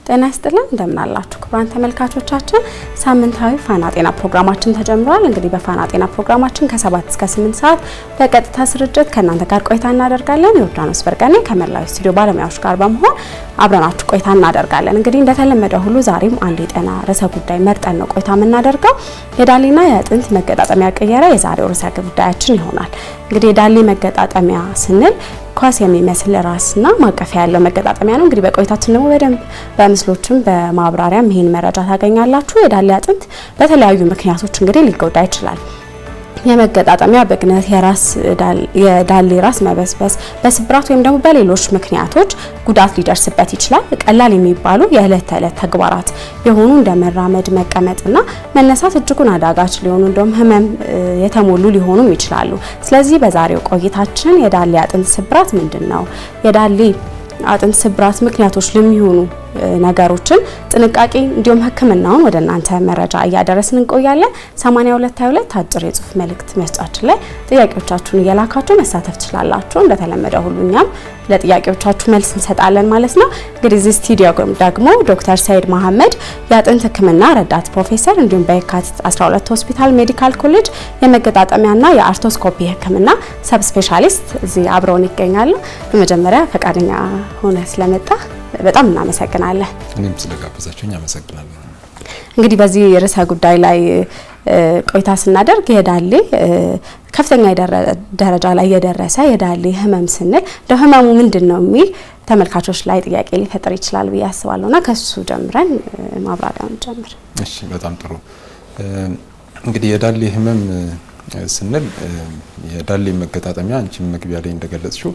ጤና ይስጥልን እንደምን አላችሁ ክቡራን ተመልካቾቻችን፣ ሳምንታዊ ፋና ጤና ፕሮግራማችን ተጀምሯል። እንግዲህ በፋና ጤና ፕሮግራማችን ከ7 እስከ 8 ሰዓት በቀጥታ ስርጭት ከእናንተ ጋር ቆይታ እናደርጋለን። ዮርዳኖስ በርቀኔ ከመላው ስቱዲዮ ባለሙያዎች ጋር በመሆን አብረናችሁ ቆይታ እናደርጋለን። እንግዲህ እንደተለመደ ሁሉ ዛሬም አንድ የጤና ርዕሰ ጉዳይ መርጠን ነው ቆይታ የምናደርገው። የዳሌና የአጥንት መገጣጠሚያ ቅየራ የዛሬው ርዕሰ ጉዳያችን ይሆናል። እንግዲህ የዳሌ መገጣጠሚያ ስንል ኳስ የሚመስል ራስና ማቀፊያ ያለው መገጣጠሚያ ነው። እንግዲህ በቆይታችን ደግሞ በደንብ በምስሎችም በማብራሪያም ይህን መረጃ ታገኛላችሁ። የዳሌ አጥንት በተለያዩ ምክንያቶች እንግዲህ ሊጎዳ ይችላል። የመገጣጠሚያ ብግነት፣ የዳሌ ራስ መበስበስ፣ በስብራት ወይም ደግሞ በሌሎች ምክንያቶች ጉዳት ሊደርስበት ይችላል። ቀላል የሚባሉ የዕለት ተዕለት ተግባራት የሆኑ እንደ መራመድ፣ መቀመጥና መነሳት እጅጉን አዳጋች ሊሆኑ እንደውም ህመም የተሞሉ ሊሆኑም ይችላሉ። ስለዚህ በዛሬው ቆይታችን የዳሌ አጥንት ስብራት ምንድን ነው፣ የዳሌ አጥንት ስብራት ምክንያቶች ለሚሆኑ ነገሮችን ጥንቃቄ እንዲሁም ሕክምናውን ወደ እናንተ መረጃ እያደረስን እንቆያለን። 8222 አጭር የጽሁፍ መልእክት መስጫችን ላይ ጥያቄዎቻችሁን እየላካችሁ መሳተፍ ትችላላችሁ። እንደተለመደ ሁሉ እኛም ለጥያቄዎቻችሁ መልስ እንሰጣለን ማለት ነው። እንግዲህ እዚህ ስቱዲዮ ደግሞ ዶክተር ሰይድ መሐመድ የአጥንት ሕክምና ረዳት ፕሮፌሰር እንዲሁም በየካቲት 12 ሆስፒታል ሜዲካል ኮሌጅ የመገጣጠሚያና የአርቶስኮፒ ሕክምና ሰብ ስፔሻሊስት እዚህ አብረውን ይገኛሉ። በመጀመሪያ ፈቃደኛ ሆነ ስለመጣ በጣም እናመሰግናለን። እኔም ስለጋበዛችሁኝ አመሰግናለሁ። እንግዲህ በዚህ ርዕሰ ጉዳይ ላይ ቆይታ ስናደርግ የዳሌ ከፍተኛ ደረጃ ላይ የደረሰ የዳሌ ህመም ስንል እንደ ህመሙ ምንድን ነው የሚል ተመልካቾች ላይ ጥያቄ ሊፈጥር ይችላል ብዬ አስባለሁ እና ከሱ ጀምረን ማብራሪያውን ጀምር። እሺ፣ በጣም ጥሩ። እንግዲህ የዳሌ ህመም ስንል የዳሌ መገጣጠሚያ አንቺም መግቢያ ላይ እንደገለጽሽው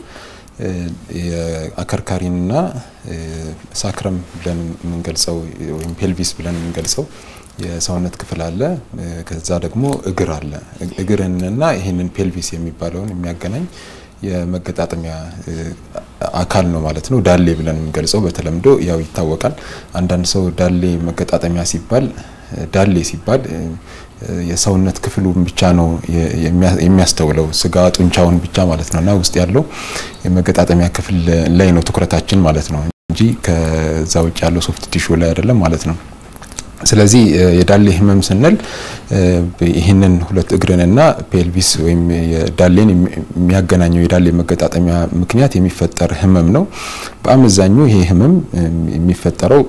የአከርካሪንና ሳክረም ብለን የምንገልጸው ወይም ፔልቪስ ብለን የምንገልጸው የሰውነት ክፍል አለ። ከዛ ደግሞ እግር አለ። እግርንና ይህንን ፔልቪስ የሚባለውን የሚያገናኝ የመገጣጠሚያ አካል ነው ማለት ነው። ዳሌ ብለን የምንገልጸው በተለምዶ ያው ይታወቃል። አንዳንድ ሰው ዳሌ መገጣጠሚያ ሲባል ዳሌ ሲባል የሰውነት ክፍሉን ብቻ ነው የሚያስተውለው፣ ስጋ ጡንቻውን ብቻ ማለት ነው እና ውስጥ ያለው የመገጣጠሚያ ክፍል ላይ ነው ትኩረታችን ማለት ነው እንጂ ከዛ ውጭ ያለው ሶፍት ቲሹ ላይ አይደለም ማለት ነው። ስለዚህ የዳሌ ህመም ስንል ይህንን ሁለት እግርንና ፔልቪስ ወይም የዳሌን የሚያገናኘው የዳሌ መገጣጠሚያ ምክንያት የሚፈጠር ህመም ነው። በአመዛኙ ይሄ ህመም የሚፈጠረው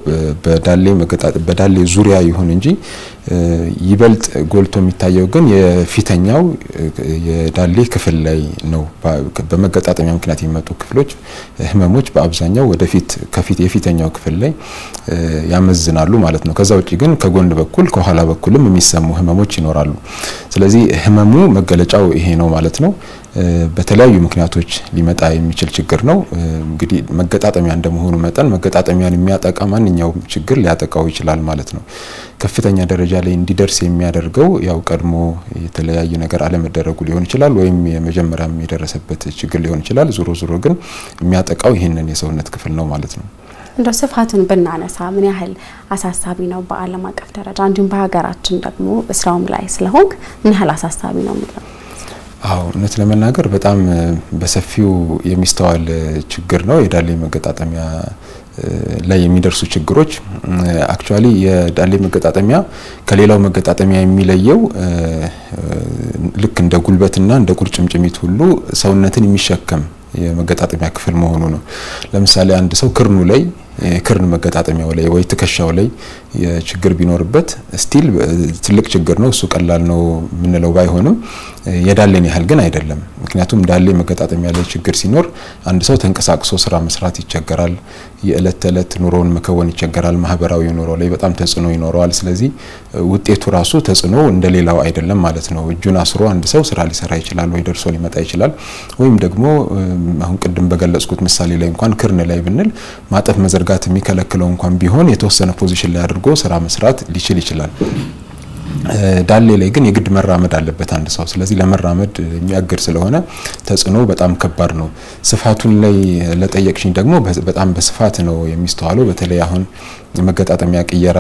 በዳሌ ዙሪያ ይሁን እንጂ ይበልጥ ጎልቶ የሚታየው ግን የፊተኛው የዳሌ ክፍል ላይ ነው። በመገጣጠሚያ ምክንያት የሚመጡ ክፍሎች ህመሞች በአብዛኛው ወደፊት ከፊት የፊተኛው ክፍል ላይ ያመዝናሉ ማለት ነው። ከዛ ውጭ ግን ከጎን በኩል ከኋላ በኩልም የሚሰሙ ህመሞች ይኖራሉ። ስለዚህ ህመሙ መገለጫው ይሄ ነው ማለት ነው። በተለያዩ ምክንያቶች ሊመጣ የሚችል ችግር ነው። እንግዲህ መገጣጠሚያ እንደመሆኑ መጠን መገጣጠሚያን የሚያጠቃ ማንኛውም ችግር ሊያጠቃው ይችላል ማለት ነው። ከፍተኛ ደረጃ ላይ እንዲደርስ የሚያደርገው ያው ቀድሞ የተለያየ ነገር አለመደረጉ ሊሆን ይችላል፣ ወይም የመጀመሪያም የደረሰበት ችግር ሊሆን ይችላል። ዞሮ ዞሮ ግን የሚያጠቃው ይህንን የሰውነት ክፍል ነው ማለት ነው። እንደው ስፋቱን ብናነሳ ምን ያህል አሳሳቢ ነው በዓለም አቀፍ ደረጃ እንዲሁም በሀገራችን ደግሞ ስራውም ላይ ስለሆንክ ምን ያህል አሳሳቢ ነው የሚለው? አዎ እውነት ለመናገር በጣም በሰፊው የሚስተዋል ችግር ነው የዳሌ መገጣጠሚያ ላይ የሚደርሱ ችግሮች። አክቹዋሊ የዳሌ መገጣጠሚያ ከሌላው መገጣጠሚያ የሚለየው ልክ እንደ ጉልበትና እንደ ቁርጭምጭሚት ሁሉ ሰውነትን የሚሸከም የመገጣጠሚያ ክፍል መሆኑ ነው። ለምሳሌ አንድ ሰው ክርኑ ላይ ክርን መገጣጠሚያው ላይ ወይ ትከሻው ላይ ችግር ቢኖርበት ስቲል ትልቅ ችግር ነው። እሱ ቀላል ነው የምንለው ባይሆንም የዳሌን ያህል ግን አይደለም። ምክንያቱም ዳሌ መገጣጠሚያ ላይ ችግር ሲኖር አንድ ሰው ተንቀሳቅሶ ስራ መስራት ይቸገራል። የእለት ተዕለት ኑሮውን መከወን ይቸገራል። ማህበራዊ ኑሮ ላይ በጣም ተጽዕኖ ይኖረዋል። ስለዚህ ውጤቱ ራሱ ተጽዕኖ እንደሌላው አይደለም ማለት ነው። እጁን አስሮ አንድ ሰው ስራ ሊሰራ ይችላል ወይ ደርሶ ሊመጣ ይችላል። ወይም ደግሞ አሁን ቅድም በገለጽኩት ምሳሌ ላይ እንኳን ክርን ላይ ብንል ማጠፍ መዘርጋት የሚከለክለው እንኳን ቢሆን የተወሰነ ፖዚሽን ላይ አድርጎ ስራ መስራት ሊችል ይችላል። ዳሌ ላይ ግን የግድ መራመድ አለበት አንድ ሰው። ስለዚህ ለመራመድ የሚያግድ ስለሆነ ተጽዕኖ በጣም ከባድ ነው። ስፋቱን ላይ ለጠየቅሽኝ ደግሞ በጣም በስፋት ነው የሚስተዋለው። በተለይ አሁን የመገጣጠሚያ ቅየራ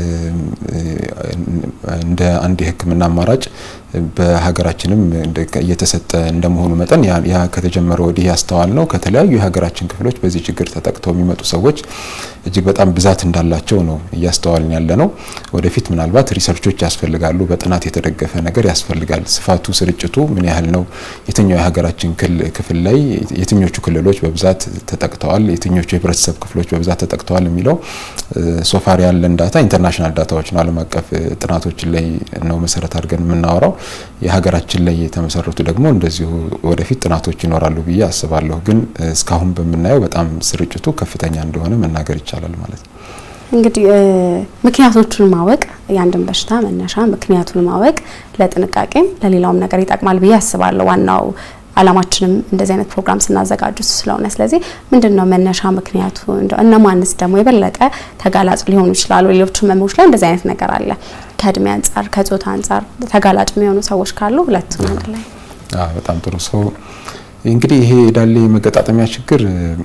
እንደ አንድ የሕክምና አማራጭ በሀገራችንም እየተሰጠ እንደመሆኑ መጠን ያ ከተጀመረ ወዲህ ያስተዋል ነው ከተለያዩ የሀገራችን ክፍሎች በዚህ ችግር ተጠቅተው የሚመጡ ሰዎች እጅግ በጣም ብዛት እንዳላቸው ነው እያስተዋልን ያለ ነው። ወደፊት ምናልባት ሪሰርቾች ያስፈልጋሉ። በጥናት የተደገፈ ነገር ያስፈልጋል። ስፋቱ፣ ስርጭቱ ምን ያህል ነው? የትኛው የሀገራችን ክፍል ላይ የትኞቹ ክልሎች በብዛት ተጠቅተዋል፣ የትኞቹ የህብረተሰብ ክፍሎች በብዛት ተጠቅተዋል የሚለው ሶፋር ያለን ዳታ ኢንተርናሽናል ዳታዎች ነው፣ ዓለም አቀፍ ጥናቶችን ላይ ነው መሰረት አድርገን የምናወራው። የሀገራችን ላይ የተመሰረቱ ደግሞ እንደዚሁ ወደፊት ጥናቶች ይኖራሉ ብዬ አስባለሁ። ግን እስካሁን በምናየው በጣም ስርጭቱ ከፍተኛ እንደሆነ መናገር ይቻላል ማለት ነው። እንግዲህ ምክንያቶቹን ማወቅ የአንድን በሽታ መነሻ ምክንያቱን ማወቅ ለጥንቃቄም ለሌላውም ነገር ይጠቅማል ብዬ አስባለሁ። ዋናው አላማችንም እንደዚህ አይነት ፕሮግራም ስናዘጋጁ ስለሆነ ስለዚህ ምንድን ነው መነሻ ምክንያቱ እነማንስ ደግሞ የበለጠ ተጋላጭ ሊሆኑ ይችላሉ? ሌሎች ህመሞች ላይ እንደዚህ አይነት ነገር አለ። ከእድሜ አንጻር ከጾታ አንጻር ተጋላጭ የሚሆኑ ሰዎች ካሉ ሁለቱን አንድ ላይ በጣም ጥሩ ሰው እንግዲህ ይሄ የዳሌ መገጣጠሚያ ችግር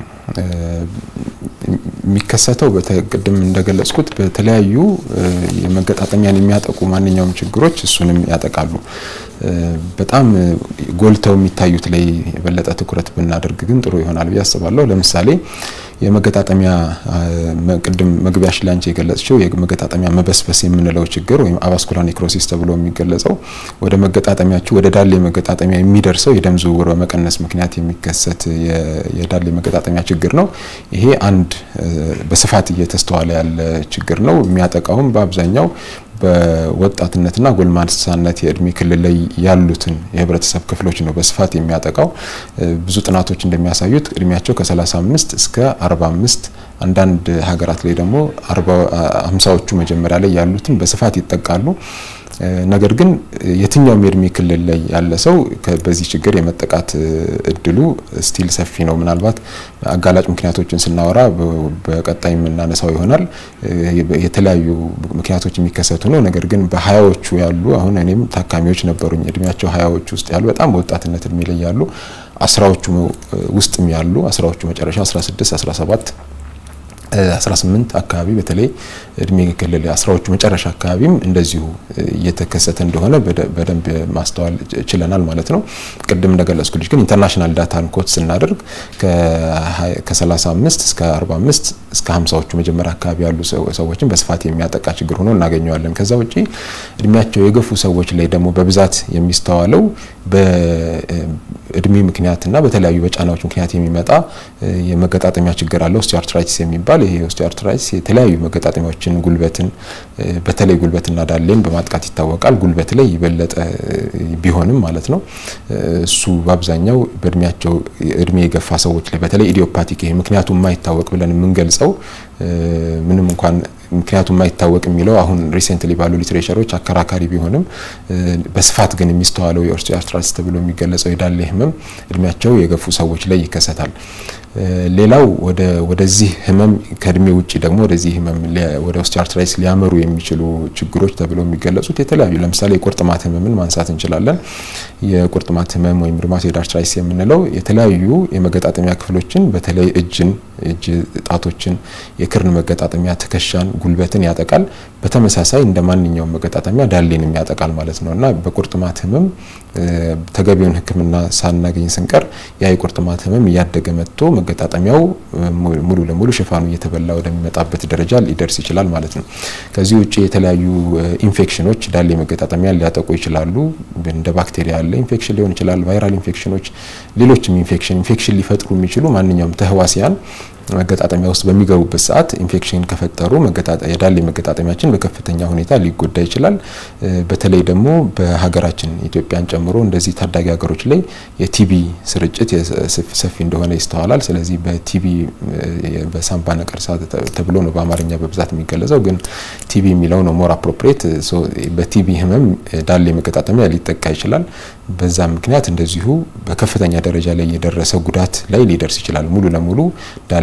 የሚከሰተው ቅድም እንደገለጽኩት በተለያዩ የመገጣጠሚያን የሚያጠቁ ማንኛውም ችግሮች እሱንም ያጠቃሉ። በጣም ጎልተው የሚታዩት ላይ የበለጠ ትኩረት ብናደርግ ግን ጥሩ ይሆናል ብዬ አስባለሁ። ለምሳሌ የመገጣጠሚያ ቅድም መግቢያሽ ላይ አንቺ የገለጽችው የመገጣጠሚያ መበስበስ የምንለው ችግር ወይም አቫስኩላር ኔክሮሲስ ተብሎ የሚገለጸው ወደ መገጣጠሚያችሁ ወደ ዳሌ መገጣጠሚያ የሚደርሰው የደም ዝውውር በመቀነስ ምክንያት የሚከሰት የዳሌ መገጣጠሚያ ችግር ነው። ይሄ አንድ በስፋት እየተስተዋለ ያለ ችግር ነው። የሚያጠቃውም በአብዛኛው በወጣትነትና ጎልማሳነት የእድሜ ክልል ላይ ያሉትን የህብረተሰብ ክፍሎች ነው በስፋት የሚያጠቃው። ብዙ ጥናቶች እንደሚያሳዩት እድሜያቸው ከ35 እስከ 45 አንዳንድ ሀገራት ላይ ደግሞ ሃምሳዎቹ መጀመሪያ ላይ ያሉትን በስፋት ይጠቃሉ። ነገር ግን የትኛውም የእድሜ ክልል ላይ ያለ ሰው በዚህ ችግር የመጠቃት እድሉ ስቲል ሰፊ ነው። ምናልባት አጋላጭ ምክንያቶችን ስናወራ በቀጣይ የምናነሳው ይሆናል። የተለያዩ ምክንያቶች የሚከሰቱ ነው። ነገር ግን በሀያዎቹ ያሉ አሁን እኔም ታካሚዎች ነበሩኝ እድሜያቸው ሀያዎቹ ውስጥ ያሉ በጣም በወጣትነት እድሜ ላይ ያሉ አስራዎቹ ውስጥም ያሉ አስራዎቹ መጨረሻ 16 17 18 አካባቢ በተለይ እድሜ ክልል አስራዎቹ መጨረሻ አካባቢም እንደዚሁ እየተከሰተ እንደሆነ በደንብ ማስተዋል ችለናል ማለት ነው። ቅድም እንደገለጽኩ ልጅ ግን ኢንተርናሽናል ዳታን ኮት ስናደርግ ከ35 እስከ 45 እስከ 50ዎቹ መጀመሪያ አካባቢ ያሉ ሰዎችን በስፋት የሚያጠቃ ችግር ሆኖ እናገኘዋለን። ከዛ ውጪ እድሜያቸው የገፉ ሰዎች ላይ ደግሞ በብዛት የሚስተዋለው በእድሜ ምክንያትና በተለያዩ በጫናዎች ምክንያት የሚመጣ የመገጣጠሚያ ችግር አለ ኦስቲዮአርትራይቲስ የሚባል ይሄ ኦስቲዮአርትራይቲስ የተለያዩ መገጣጠሚያዎችን ጉልበትን በተለይ ጉልበትና ዳሌን በማጥቃት ይታወቃል። ጉልበት ላይ የበለጠ ቢሆንም ማለት ነው። እሱ በአብዛኛው በእድሜያቸው እድሜ የገፋ ሰዎች ላይ በተለይ ኢዲዮፓቲክ ይሄ ምክንያቱ የማይታወቅ ብለን የምንገልጸው ምንም እንኳን ምክንያቱ የማይታወቅ የሚለው አሁን ሪሴንትሊ ባሉ ሊትሬቸሮች አከራካሪ ቢሆንም በስፋት ግን የሚስተዋለው የኦስቲዮአርትራይቲስ ተብሎ የሚገለጸው የዳሌ ህመም እድሜያቸው የገፉ ሰዎች ላይ ይከሰታል። ሌላው ወደዚህ ህመም ከእድሜ ውጭ ደግሞ ወደዚህ ህመም ወደ ኦስቲዮአርትራይቲስ ሊያመሩ የሚችሉ ችግሮች ተብለው የሚገለጹት የተለያዩ ለምሳሌ የቁርጥማት ህመምን ማንሳት እንችላለን። የቁርጥማት ህመም ወይም ሩማቶይድ አርትራይቲስ የምንለው የተለያዩ የመገጣጠሚያ ክፍሎችን በተለይ እጅን፣ እጅ ጣቶችን፣ የክርን መገጣጠሚያ፣ ትከሻን፣ ጉልበትን ያጠቃል። በተመሳሳይ እንደ ማንኛውም መገጣጠሚያ ዳሌንም ያጠቃል ማለት ነው እና በቁርጥማት ህመም ተገቢውን ሕክምና ሳናገኝ ስንቀር ያ የቁርጥማት ህመም እያደገ መጥቶ መገጣጠሚያው ሙሉ ለሙሉ ሽፋኑ እየተበላ ወደሚመጣበት ደረጃ ሊደርስ ይችላል ማለት ነው። ከዚህ ውጭ የተለያዩ ኢንፌክሽኖች ዳሌ መገጣጠሚያን ሊያጠቁ ይችላሉ። እንደ ባክቴሪያ ያለ ኢንፌክሽን ሊሆን ይችላል፣ ቫይራል ኢንፌክሽኖች፣ ሌሎችም ኢንፌክሽን ኢንፌክሽን ሊፈጥሩ የሚችሉ ማንኛውም ተህዋሲያን መገጣጠሚያ ውስጥ በሚገቡበት ሰዓት ኢንፌክሽን ከፈጠሩ የዳሌ መገጣጠሚያችን በከፍተኛ ሁኔታ ሊጎዳ ይችላል። በተለይ ደግሞ በሀገራችን ኢትዮጵያን ጨምሮ እንደዚህ ታዳጊ ሀገሮች ላይ የቲቢ ስርጭት ሰፊ እንደሆነ ይስተዋላል። ስለዚህ በቲቢ በሳምባ ነቀርሳ ተብሎ ነው በአማርኛ በብዛት የሚገለጸው፣ ግን ቲቢ የሚለው ነው ሞር አፕሮፕሬት። በቲቢ ህመም ዳሌ መገጣጠሚያ ሊጠቃ ይችላል። በዛ ምክንያት እንደዚሁ በከፍተኛ ደረጃ ላይ የደረሰ ጉዳት ላይ ሊደርስ ይችላል። ሙሉ ለሙሉ ዳሌ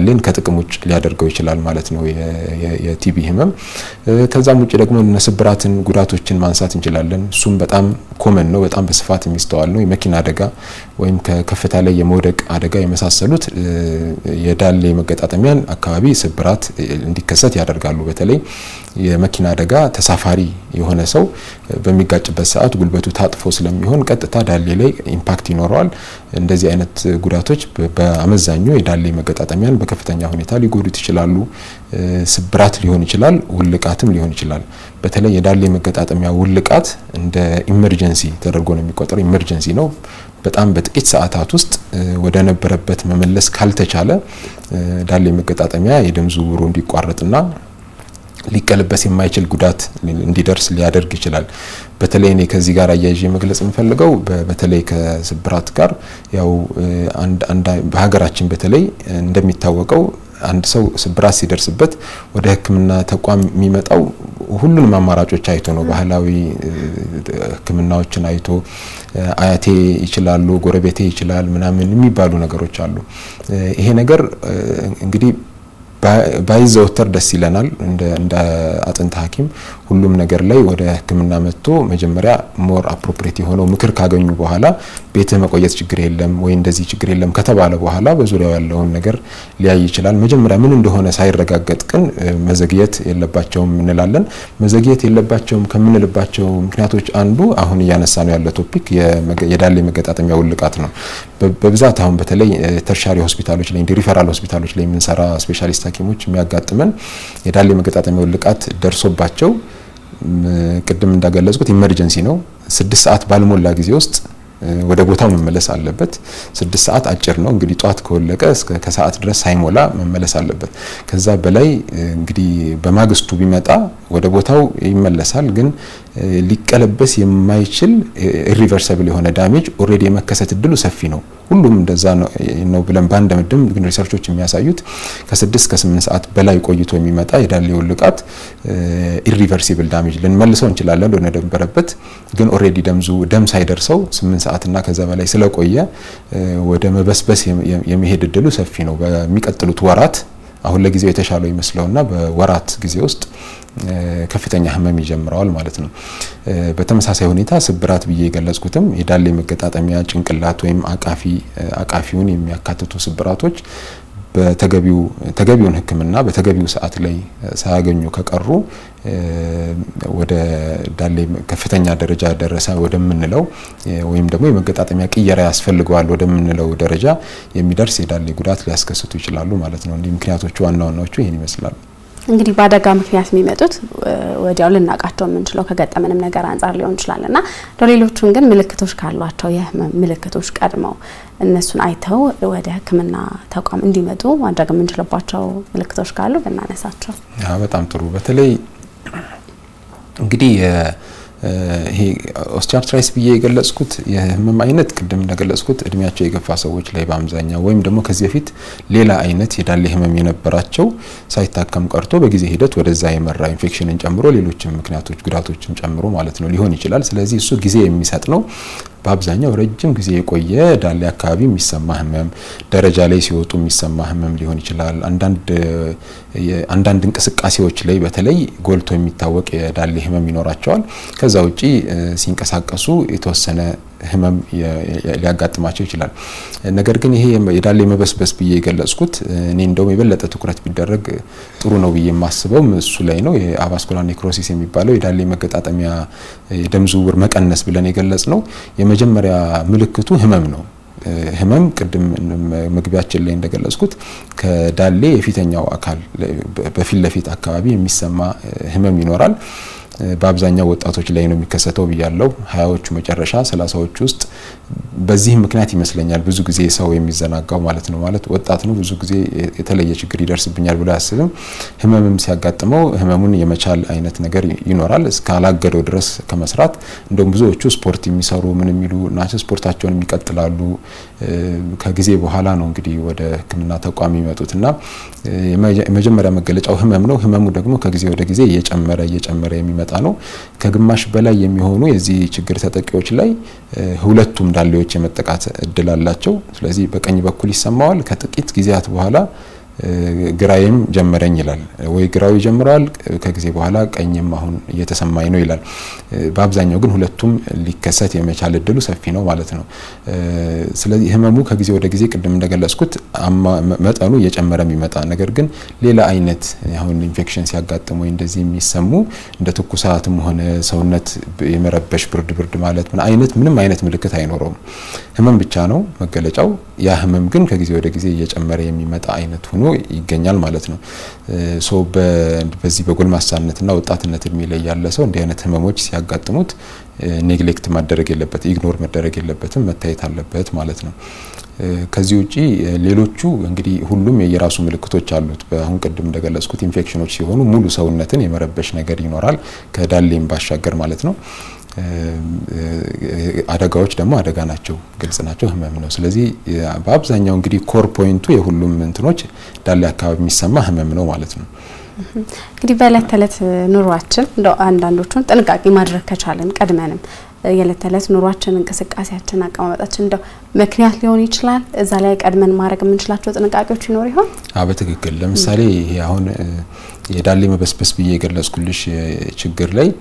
ዳሌን ከጥቅም ውጭ ሊያደርገው ይችላል ማለት ነው የቲቢ ህመም። ከዛም ውጭ ደግሞ ስብራትን፣ ጉዳቶችን ማንሳት እንችላለን። እሱም በጣም ኮመን ነው፣ በጣም በስፋት የሚስተዋል ነው። የመኪና አደጋ ወይም ከከፍታ ላይ የመውደቅ አደጋ የመሳሰሉት የዳሌ መገጣጠሚያን አካባቢ ስብራት እንዲከሰት ያደርጋሉ። በተለይ የመኪና አደጋ ተሳፋሪ የሆነ ሰው በሚጋጭበት ሰዓት ጉልበቱ ታጥፎ ስለሚሆን ቀጥታ ዳሌ ላይ ኢምፓክት ይኖረዋል። እንደዚህ አይነት ጉዳቶች በአመዛኙ የዳሌ መገጣጠሚያን በከፍተኛ ሁኔታ ሊጎዱት ይችላሉ። ስብራት ሊሆን ይችላል፣ ውልቃትም ሊሆን ይችላል። በተለይ የዳሌ መገጣጠሚያ ውልቃት እንደ ኢመርጀንሲ ተደርጎ ነው የሚቆጠረው። ኢመርጀንሲ ነው። በጣም በጥቂት ሰዓታት ውስጥ ወደ ነበረበት መመለስ ካልተቻለ ዳሌ መገጣጠሚያ የደም ዝውውሩ እንዲቋረጥና ሊቀለበስ የማይችል ጉዳት እንዲደርስ ሊያደርግ ይችላል። በተለይ እኔ ከዚህ ጋር አያይዤ መግለጽ የምፈልገው በተለይ ከስብራት ጋር ያው በሀገራችን በተለይ እንደሚታወቀው አንድ ሰው ስብራት ሲደርስበት ወደ ሕክምና ተቋም የሚመጣው ሁሉንም አማራጮች አይቶ ነው። ባህላዊ ሕክምናዎችን አይቶ አያቴ ይችላሉ፣ ጎረቤቴ ይችላል ምናምን የሚባሉ ነገሮች አሉ። ይሄ ነገር እንግዲህ ባይዘወተር ደስ ይለናል። እንደ አጥንት ሐኪም ሁሉም ነገር ላይ ወደ ህክምና መጥቶ መጀመሪያ ሞር አፕሮፕሬት የሆነው ምክር ካገኙ በኋላ ቤትህ መቆየት ችግር የለም ወይ እንደዚህ ችግር የለም ከተባለ በኋላ በዙሪያው ያለውን ነገር ሊያይ ይችላል። መጀመሪያ ምን እንደሆነ ሳይረጋገጥ ግን መዘግየት የለባቸውም እንላለን። መዘግየት የለባቸውም ከምንልባቸው ምክንያቶች አንዱ አሁን እያነሳ ነው ያለ ቶፒክ የዳሌ መገጣጠሚያ ውልቃት ነው። በብዛት አሁን በተለይ ተርሻሪ ሆስፒታሎች ላይ እንዲ ሪፈራል ሆስፒታሎች ላይ የምንሰራ ስፔሻሊስት ሐኪሞች የሚያጋጥመን የዳሌ መገጣጠሚያ ውልቃት ደርሶባቸው ቅድም እንዳገለጽኩት ኢመርጀንሲ ነው። ስድስት ሰዓት ባልሞላ ጊዜ ውስጥ ወደ ቦታው መመለስ አለበት። ስድስት ሰዓት አጭር ነው እንግዲህ ጧት ከወለቀ እስከ ከሰዓት ድረስ ሳይሞላ መመለስ አለበት። ከዛ በላይ እንግዲህ በማግስቱ ቢመጣ ወደ ቦታው ይመለሳል። ግን ሊቀለበስ የማይችል ኢሪቨርሰብል የሆነ ዳሜጅ ኦልሬዲ የመከሰት እድሉ ሰፊ ነው። ሁሉም እንደዛ ነው ብለን በአንድ ምድም ግን ሪሰርቾች የሚያሳዩት ከስድስት ከስምንት ሰዓት በላይ ቆይቶ የሚመጣ የዳሌ ውልቃት ኢሪቨርሲብል ዳሜጅ ልንመልሰው እንችላለን ወደ ነበረበት ግን ኦልሬዲ ደምዙ ደም ሳይደርሰው ስምንት ሰዓትና ከዛ በላይ ስለቆየ ወደ መበስበስ የመሄድ እድሉ ሰፊ ነው። በሚቀጥሉት ወራት አሁን ለጊዜው የተሻለው ይመስለውና በወራት ጊዜ ውስጥ ከፍተኛ ህመም ይጀምረዋል ማለት ነው። በተመሳሳይ ሁኔታ ስብራት ብዬ የገለጽኩትም የዳሌ መገጣጠሚያ ጭንቅላት ወይም አቃፊ አቃፊውን የሚያካትቱ ስብራቶች በተገቢው ተገቢውን ሕክምና በተገቢው ሰዓት ላይ ሳያገኙ ከቀሩ ወደ ዳሌ ከፍተኛ ደረጃ ደረሰ ወደምንለው ወይም ደግሞ የመገጣጠሚያ ቅየራ ያስፈልገዋል ወደምንለው ደረጃ የሚደርስ የዳሌ ጉዳት ሊያስከስቱ ይችላሉ ማለት ነው። እንዲህ ምክንያቶቹ ዋና ዋናዎቹ ይህን ይመስላሉ። እንግዲህ በአደጋ ምክንያት የሚመጡት ወዲያው ልናውቃቸው የምንችለው ከገጠመንም ነገር አንጻር ሊሆን ይችላል እና ለሌሎቹን ግን ምልክቶች ካሏቸው የህመም ምልክቶች ቀድመው እነሱን አይተው ወደ ሕክምና ተቋም እንዲመጡ ማድረግ የምንችልባቸው ምልክቶች ካሉ ብናነሳቸው በጣም ጥሩ። በተለይ እንግዲህ ይሄ ኦስቲያርትራይስ ብዬ የገለጽኩት የህመም አይነት ቅድም እንደገለጽኩት እድሜያቸው የገፋ ሰዎች ላይ በአብዛኛው ወይም ደግሞ ከዚህ በፊት ሌላ አይነት የዳሌ ህመም የነበራቸው ሳይታከም ቀርቶ በጊዜ ሂደት ወደዛ የመራ ኢንፌክሽንን ጨምሮ ሌሎችም ምክንያቶች ጉዳቶችን ጨምሮ ማለት ነው ሊሆን ይችላል። ስለዚህ እሱ ጊዜ የሚሰጥ ነው። በአብዛኛው ረጅም ጊዜ የቆየ ዳሌ አካባቢ የሚሰማ ህመም፣ ደረጃ ላይ ሲወጡ የሚሰማ ህመም ሊሆን ይችላል። አንዳንድ እንቅስቃሴዎች ላይ በተለይ ጎልቶ የሚታወቅ የዳሌ ህመም ይኖራቸዋል። ከዛ ውጪ ሲንቀሳቀሱ የተወሰነ ህመም ሊያጋጥማቸው ይችላል። ነገር ግን ይሄ የዳሌ መበስበስ ብዬ የገለጽኩት እኔ እንደውም የበለጠ ትኩረት ቢደረግ ጥሩ ነው ብዬ የማስበው እሱ ላይ ነው። የአቫስኩላር ኔክሮሲስ የሚባለው የዳሌ መገጣጠሚያ የደም ዝውውር መቀነስ ብለን የገለጽ ነው። የመጀመሪያ ምልክቱ ህመም ነው። ህመም ቅድም መግቢያችን ላይ እንደገለጽኩት ከዳሌ የፊተኛው አካል በፊት ለፊት አካባቢ የሚሰማ ህመም ይኖራል። በአብዛኛው ወጣቶች ላይ ነው የሚከሰተው ብያለው። ሀያዎቹ መጨረሻ ሰላሳዎቹ ውስጥ በዚህም ምክንያት ይመስለኛል ብዙ ጊዜ ሰው የሚዘናጋው ማለት ነው። ማለት ወጣት ነው ብዙ ጊዜ የተለየ ችግር ይደርስብኛል ብሎ አያስብም። ህመምም ሲያጋጥመው ህመሙን የመቻል አይነት ነገር ይኖራል እስካላገደው ድረስ ከመስራት እንደውም ብዙዎቹ ስፖርት የሚሰሩ ምን የሚሉ ናቸው ስፖርታቸውን የሚቀጥላሉ። ከጊዜ በኋላ ነው እንግዲህ ወደ ሕክምና ተቋም የሚመጡት እና የመጀመሪያ መገለጫው ህመም ነው። ህመሙ ደግሞ ከጊዜ ወደ ጊዜ እየጨመረ እየጨመረ የሚመጣ ነው። ከግማሽ በላይ የሚሆኑ የዚህ ችግር ተጠቂዎች ላይ ሁለቱም ዳሌዎች የመጠቃት እድል አላቸው። ስለዚህ በቀኝ በኩል ይሰማዋል። ከጥቂት ጊዜያት በኋላ ግራዬም ጀመረኝ ይላል። ወይ ግራው ይጀምረዋል ከጊዜ በኋላ ቀኝም አሁን እየተሰማኝ ነው ይላል። በአብዛኛው ግን ሁለቱም ሊከሰት የመቻል እድሉ ሰፊ ነው ማለት ነው። ስለዚህ ህመሙ ከጊዜ ወደ ጊዜ ቅድም እንደገለጽኩት መጠኑ እየጨመረ የሚመጣ ነገር ግን ሌላ አይነት አሁን ኢንፌክሽን ሲያጋጥም ወይ እንደዚህ የሚሰሙ እንደ ትኩሳትም ሆነ ሰውነት የመረበሽ ብርድ ብርድ ማለት ምን አይነት ምንም አይነት ምልክት አይኖረውም። ህመም ብቻ ነው መገለጫው። ያ ህመም ግን ከጊዜ ወደ ጊዜ እየጨመረ የሚመጣ አይነት ሆኖ ይገኛል ማለት ነው። ሶ በዚህ በጎልማሳነትና ወጣትነት እድሜ ላይ ያለ ሰው እንዲህ አይነት ህመሞች ሲያጋጥሙት ኔግሌክት ማደረግ የለበት ኢግኖር መደረግ የለበትም፣ መታየት አለበት ማለት ነው። ከዚህ ውጪ ሌሎቹ እንግዲህ ሁሉም የየራሱ ምልክቶች አሉት። አሁን ቅድም እንደገለጽኩት ኢንፌክሽኖች ሲሆኑ ሙሉ ሰውነትን የመረበሽ ነገር ይኖራል ከዳሌም ባሻገር ማለት ነው። አደጋዎች ደግሞ አደጋ ናቸው፣ ግልጽ ናቸው፣ ህመም ነው። ስለዚህ በአብዛኛው እንግዲህ ኮር ፖይንቱ የሁሉም እንትኖች ዳሌ አካባቢ የሚሰማ ህመም ነው ማለት ነው። እንግዲህ በእለት ተዕለት ኑሯችን እንደው አንዳንዶቹን ጥንቃቄ ማድረግ ከቻለን ቀድመንም የእለት ተዕለት ኑሯችን፣ እንቅስቃሴያችን፣ አቀማመጣችን እንደው ምክንያት ሊሆን ይችላል። እዛ ላይ ቀድመን ማድረግ የምንችላቸው ጥንቃቄዎች ይኖር ይሆን? በትክክል ለምሳሌ ይሄ አሁን የዳሌ መበስበስ ብዬ የገለጽኩልሽ ችግር ላይ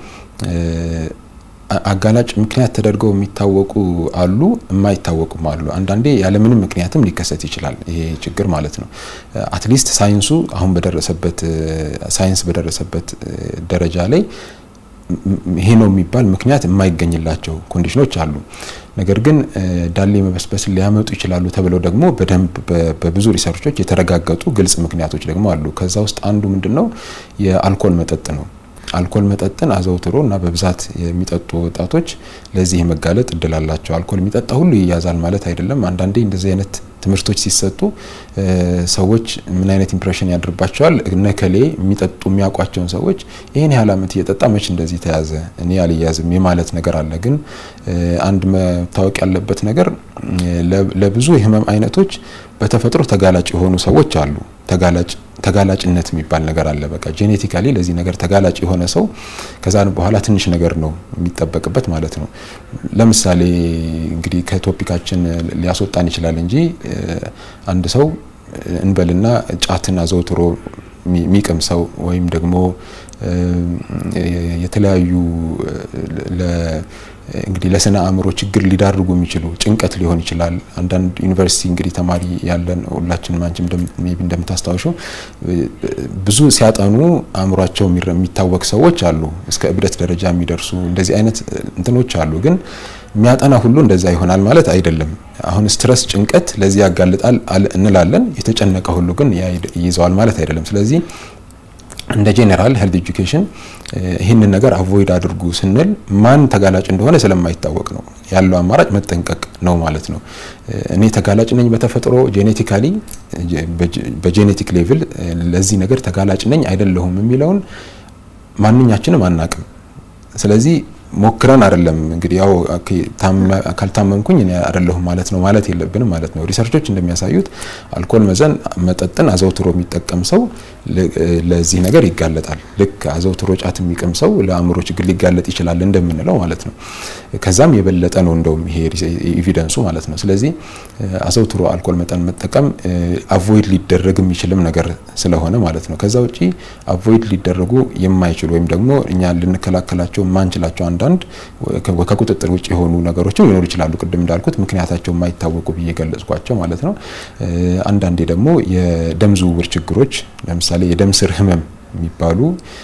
አጋላጭ ምክንያት ተደርገው የሚታወቁ አሉ፣ የማይታወቁም አሉ። አንዳንዴ ያለምንም ምክንያትም ሊከሰት ይችላል ይሄ ችግር ማለት ነው። አትሊስት ሳይንሱ አሁን በደረሰበት ሳይንስ በደረሰበት ደረጃ ላይ ይሄ ነው የሚባል ምክንያት የማይገኝላቸው ኮንዲሽኖች አሉ። ነገር ግን ዳሌ መበስበስን ሊያመጡ ይችላሉ ተብለው ደግሞ በደንብ በብዙ ሪሰርቾች የተረጋገጡ ግልጽ ምክንያቶች ደግሞ አሉ። ከዛ ውስጥ አንዱ ምንድን ነው? የአልኮል መጠጥ ነው። አልኮል መጠጥን አዘውትሮ እና በብዛት የሚጠጡ ወጣቶች ለዚህ የመጋለጥ እድል አላቸው። አልኮል የሚጠጣ ሁሉ ይያዛል ማለት አይደለም። አንዳንዴ እንደዚህ አይነት ትምህርቶች ሲሰጡ ሰዎች ምን አይነት ኢምፕሬሽን ያድርባቸዋል? እነከሌ የሚጠጡ የሚያውቋቸውን ሰዎች ይህን ያህል ዓመት እየጠጣ መች እንደዚህ ተያዘ እኔ አልያዝም የማለት ነገር አለ። ግን አንድ መታወቅ ያለበት ነገር ለብዙ የህመም አይነቶች በተፈጥሮ ተጋላጭ የሆኑ ሰዎች አሉ። ተጋላጭ ተጋላጭነት የሚባል ነገር አለ። በቃ ጄኔቲካሊ ለዚህ ነገር ተጋላጭ የሆነ ሰው ከዛ በኋላ ትንሽ ነገር ነው የሚጠበቅበት ማለት ነው። ለምሳሌ እንግዲህ ከቶፒካችን ሊያስወጣን ይችላል እንጂ አንድ ሰው እንበልና ጫትን አዘውትሮ የሚቅም ሰው ወይም ደግሞ የተለያዩ እንግዲህ ለስነ አእምሮ ችግር ሊዳርጉ የሚችሉ ጭንቀት ሊሆን ይችላል። አንዳንድ ዩኒቨርሲቲ እንግዲህ ተማሪ ያለን ሁላችንም አንቺም ሜቢ እንደምታስታውሸው ብዙ ሲያጠኑ አእምሯቸው የሚታወቅ ሰዎች አሉ። እስከ እብደት ደረጃ የሚደርሱ እንደዚህ አይነት እንትኖች አሉ። ግን የሚያጠና ሁሉ እንደዛ ይሆናል ማለት አይደለም። አሁን ስትረስ፣ ጭንቀት ለዚህ ያጋልጣል እንላለን። የተጨነቀ ሁሉ ግን ይይዘዋል ማለት አይደለም። ስለዚህ እንደ ጄኔራል ሄልት ኤጁኬሽን ይህንን ነገር አቮይድ አድርጉ ስንል ማን ተጋላጭ እንደሆነ ስለማይታወቅ ነው። ያለው አማራጭ መጠንቀቅ ነው ማለት ነው። እኔ ተጋላጭ ነኝ በተፈጥሮ ጄኔቲካሊ በጄኔቲክ ሌቭል ለዚህ ነገር ተጋላጭ ነኝ አይደለሁም የሚለውን ማንኛችንም አናቅም። ስለዚህ ሞክረን አይደለም እንግዲህ ያው ካልታመምኩኝ እኔ አይደለሁም ማለት ነው ማለት የለብንም ማለት ነው። ሪሰርቾች እንደሚያሳዩት አልኮል መዘን መጠጥን አዘውትሮ የሚጠቀም ሰው ለዚህ ነገር ይጋለጣል። ልክ አዘውትሮ ጫት የሚቅም ሰው ለአእምሮ ችግር ሊጋለጥ ይችላል እንደምንለው ማለት ነው። ከዛም የበለጠ ነው እንደውም ይሄ ኤቪደንሱ ማለት ነው። ስለዚህ አዘውትሮ አልኮል መጠን መጠቀም አቮይድ ሊደረግ የሚችልም ነገር ስለሆነ ማለት ነው። ከዛ ውጪ አቮይድ ሊደረጉ የማይችሉ ወይም ደግሞ እኛ ልንከላከላቸው የማንችላቸው አንዳንድ ከቁጥጥር ውጭ የሆኑ ነገሮችም ሊኖሩ ይችላሉ። ቅድም እንዳልኩት ምክንያታቸው የማይታወቁ ብዬ ገለጽኳቸው ማለት ነው። አንዳንዴ ደግሞ የደም ዝውውር ችግሮች ለምሳሌ የደም ስር ህመም የሚባሉ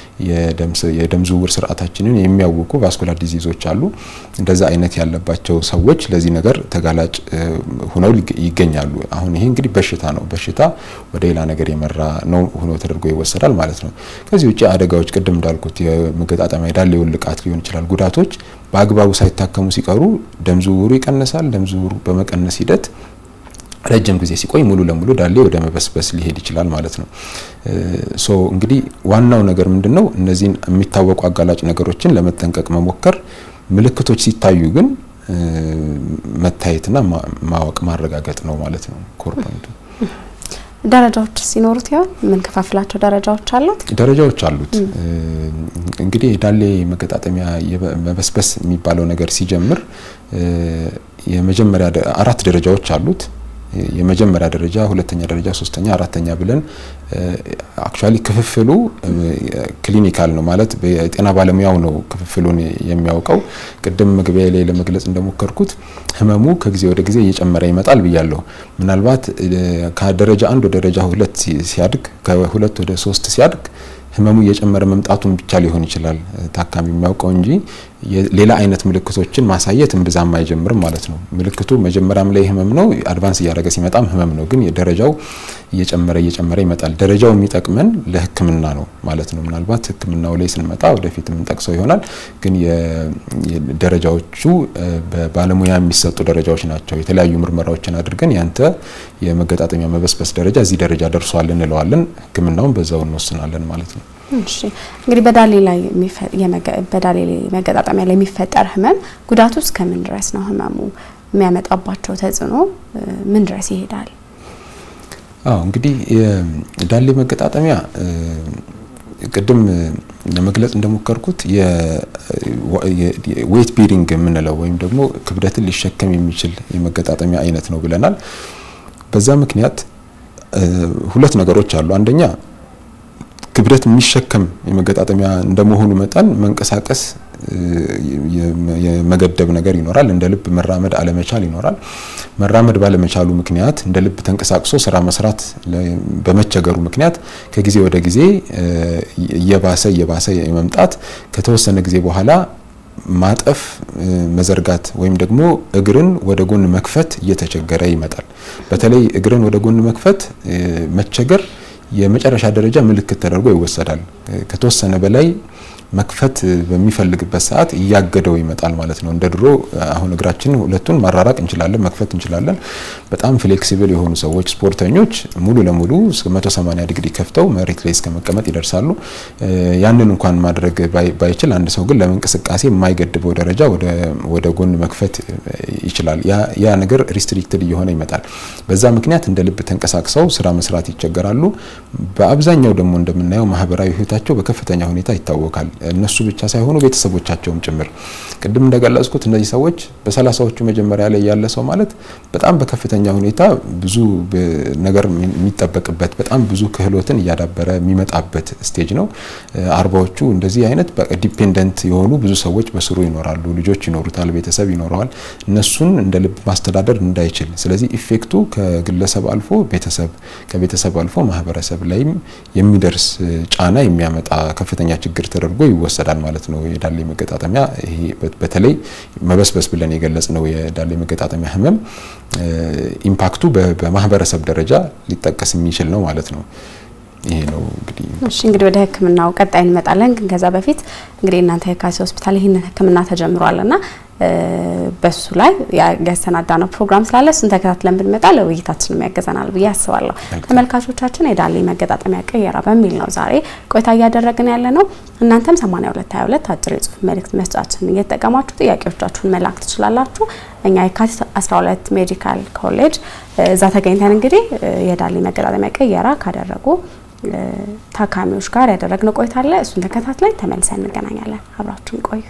የደም ዝውውር ስርዓታችንን የሚያውቁ ቫስኩላር ዲዚዞች አሉ። እንደዛ አይነት ያለባቸው ሰዎች ለዚህ ነገር ተጋላጭ ሆነው ይገኛሉ። አሁን ይሄ እንግዲህ በሽታ ነው። በሽታ ወደ ሌላ ነገር የመራ ነው ሆኖ ተደርጎ ይወሰዳል ማለት ነው። ከዚህ ውጭ አደጋዎች ቅድም እንዳልኩት የመገጣጠሚያ የዳሌ ውልቃት ሊሆን ይችላል። ጉዳቶች በአግባቡ ሳይታከሙ ሲቀሩ ደም ዝውውሩ ይቀንሳል። ደም ዝውውሩ በመቀነስ ሂደት ረጅም ጊዜ ሲቆይ ሙሉ ለሙሉ ዳሌ ወደ መበስበስ ሊሄድ ይችላል ማለት ነው። ሶ እንግዲህ ዋናው ነገር ምንድነው? እነዚህን የሚታወቁ አጋላጭ ነገሮችን ለመጠንቀቅ መሞከር፣ ምልክቶች ሲታዩ ግን መታየትና ማወቅ ማረጋገጥ ነው ማለት ነው ኮር ፖይንቱ። ደረጃዎች ሲኖሩት ይሆን? የምንከፋፍላቸው ደረጃዎች አሉት? ደረጃዎች አሉት። እንግዲህ የዳሌ መገጣጠሚያ መበስበስ የሚባለው ነገር ሲጀምር የመጀመሪያ አራት ደረጃዎች አሉት። የመጀመሪያ ደረጃ፣ ሁለተኛ ደረጃ፣ ሶስተኛ፣ አራተኛ ብለን አክቹዋሊ ክፍፍሉ ክሊኒካል ነው ማለት የጤና ባለሙያው ነው ክፍፍሉን የሚያውቀው። ቅድም መግቢያ ላይ ለመግለጽ እንደሞከርኩት ህመሙ ከጊዜ ወደ ጊዜ እየጨመረ ይመጣል ብያለሁ። ምናልባት ከደረጃ አንድ ወደ ደረጃ ሁለት ሲያድግ ከሁለት ወደ ሶስት ሲያድግ ህመሙ እየጨመረ መምጣቱን ብቻ ሊሆን ይችላል ታካሚ የሚያውቀው እንጂ ሌላ አይነት ምልክቶችን ማሳየት እምብዛም አይጀምርም ማለት ነው። ምልክቱ መጀመሪያም ላይ ህመም ነው፣ አድቫንስ እያደረገ ሲመጣም ህመም ነው። ግን ደረጃው እየጨመረ እየጨመረ ይመጣል። ደረጃው የሚጠቅመን ለህክምና ነው ማለት ነው። ምናልባት ህክምናው ላይ ስንመጣ ወደፊት የምንጠቅሰው ይሆናል። ግን ደረጃዎቹ በባለሙያ የሚሰጡ ደረጃዎች ናቸው። የተለያዩ ምርመራዎችን አድርገን ያንተ የመገጣጠሚያ መበስበስ ደረጃ እዚህ ደረጃ ደርሷል እንለዋለን። ህክምናውን በዛው እንወስናለን ማለት ነው። እሺ እንግዲህ በዳሌ ላይ በዳሌ መገጣጠሚያ ላይ የሚፈጠር ህመም ጉዳቱ እስከ ምን ድረስ ነው? ህመሙ የሚያመጣባቸው ተጽዕኖ ምን ድረስ ይሄዳል? አዎ እንግዲህ የዳሌ መገጣጠሚያ ቅድም ለመግለጽ እንደሞከርኩት ዌት ቤሪንግ የምንለው ወይም ደግሞ ክብደትን ሊሸከም የሚችል የመገጣጠሚያ አይነት ነው ብለናል። በዛ ምክንያት ሁለት ነገሮች አሉ። አንደኛ ክብደት የሚሸከም የመገጣጠሚያ እንደመሆኑ መጠን መንቀሳቀስ የመገደብ ነገር ይኖራል። እንደ ልብ መራመድ አለመቻል ይኖራል። መራመድ ባለመቻሉ ምክንያት እንደ ልብ ተንቀሳቅሶ ስራ መስራት በመቸገሩ ምክንያት ከጊዜ ወደ ጊዜ እየባሰ እየባሰ የመምጣት ከተወሰነ ጊዜ በኋላ ማጠፍ፣ መዘርጋት ወይም ደግሞ እግርን ወደ ጎን መክፈት እየተቸገረ ይመጣል። በተለይ እግርን ወደ ጎን መክፈት መቸገር የመጨረሻ ደረጃ ምልክት ተደርጎ ይወሰዳል። ከተወሰነ በላይ መክፈት በሚፈልግበት ሰዓት እያገደው ይመጣል ማለት ነው። እንደ ድሮ አሁን እግራችንን ሁለቱን ማራራቅ እንችላለን፣ መክፈት እንችላለን። በጣም ፍሌክሲብል የሆኑ ሰዎች ስፖርተኞች ሙሉ ለሙሉ እስከ 180 ዲግሪ ከፍተው መሬት ላይ እስከ መቀመጥ ይደርሳሉ። ያንን እንኳን ማድረግ ባይችል አንድ ሰው ግን ለእንቅስቃሴ የማይገድበው ደረጃ ወደ ጎን መክፈት ይችላል። ያ ነገር ሪስትሪክትድ እየሆነ ይመጣል። በዛ ምክንያት እንደ ልብ ተንቀሳቅሰው ስራ መስራት ይቸገራሉ። በአብዛኛው ደግሞ እንደምናየው ማህበራዊ ህይወታቸው በከፍተኛ ሁኔታ ይታወካል። እነሱ ብቻ ሳይሆኑ ቤተሰቦቻቸውም ጭምር። ቅድም እንደገለጽኩት እነዚህ ሰዎች በሰላሳዎቹ መጀመሪያ ላይ ያለ ሰው ማለት በጣም በከፍተኛ ሁኔታ ብዙ ነገር የሚጠበቅበት በጣም ብዙ ክህሎትን እያዳበረ የሚመጣበት ስቴጅ ነው። አርባዎቹ እንደዚህ አይነት ዲፔንደንት የሆኑ ብዙ ሰዎች በስሩ ይኖራሉ። ልጆች ይኖሩታል፣ ቤተሰብ ይኖረዋል። እነሱን እንደ ልብ ማስተዳደር እንዳይችል፣ ስለዚህ ኢፌክቱ ከግለሰብ አልፎ ቤተሰብ ከቤተሰብ አልፎ ማህበረሰብ ላይም የሚደርስ ጫና የሚያመጣ ከፍተኛ ችግር ተደርጎ ይወሰዳል ማለት ነው። የዳሌ መገጣጠሚያ ይሄ በተለይ መበስበስ ብለን የገለጽ ነው የዳሌ መገጣጠሚያ ህመም ኢምፓክቱ በማህበረሰብ ደረጃ ሊጠቀስ የሚችል ነው ማለት ነው። ይሄ ነው እንግዲህ። እሺ እንግዲህ ወደ ህክምናው ቀጣይ እንመጣለን። ግን ከዛ በፊት እንግዲህ እናንተ የካቲት ሆስፒታል ይህንን ህክምና ተጀምሯልና በሱ ላይ ያሰናዳ ነው ፕሮግራም ስላለ እሱን ተከታትለን ብንመጣ ለውይይታችንም ያገዘናል ብዬ አስባለሁ። ተመልካቾቻችን የዳሌ መገጣጠሚያ ቅየራ በሚል ነው ዛሬ ቆይታ እያደረግን ያለ ነው። እናንተም 8222 አጭር የጽሁፍ መልእክት መስጫችን እየተጠቀማችሁ ጥያቄዎቻችሁን መላክ ትችላላችሁ። እኛ የካቲት 12 ሜዲካል ኮሌጅ እዛ ተገኝተን እንግዲህ የዳሌ መገጣጠሚያ ቅየራ ካደረጉ ታካሚዎች ጋር ያደረግነው ቆይታ አለ። እሱን ተከታትለን ተመልሰን እንገናኛለን። አብራችሁን ቆዩ።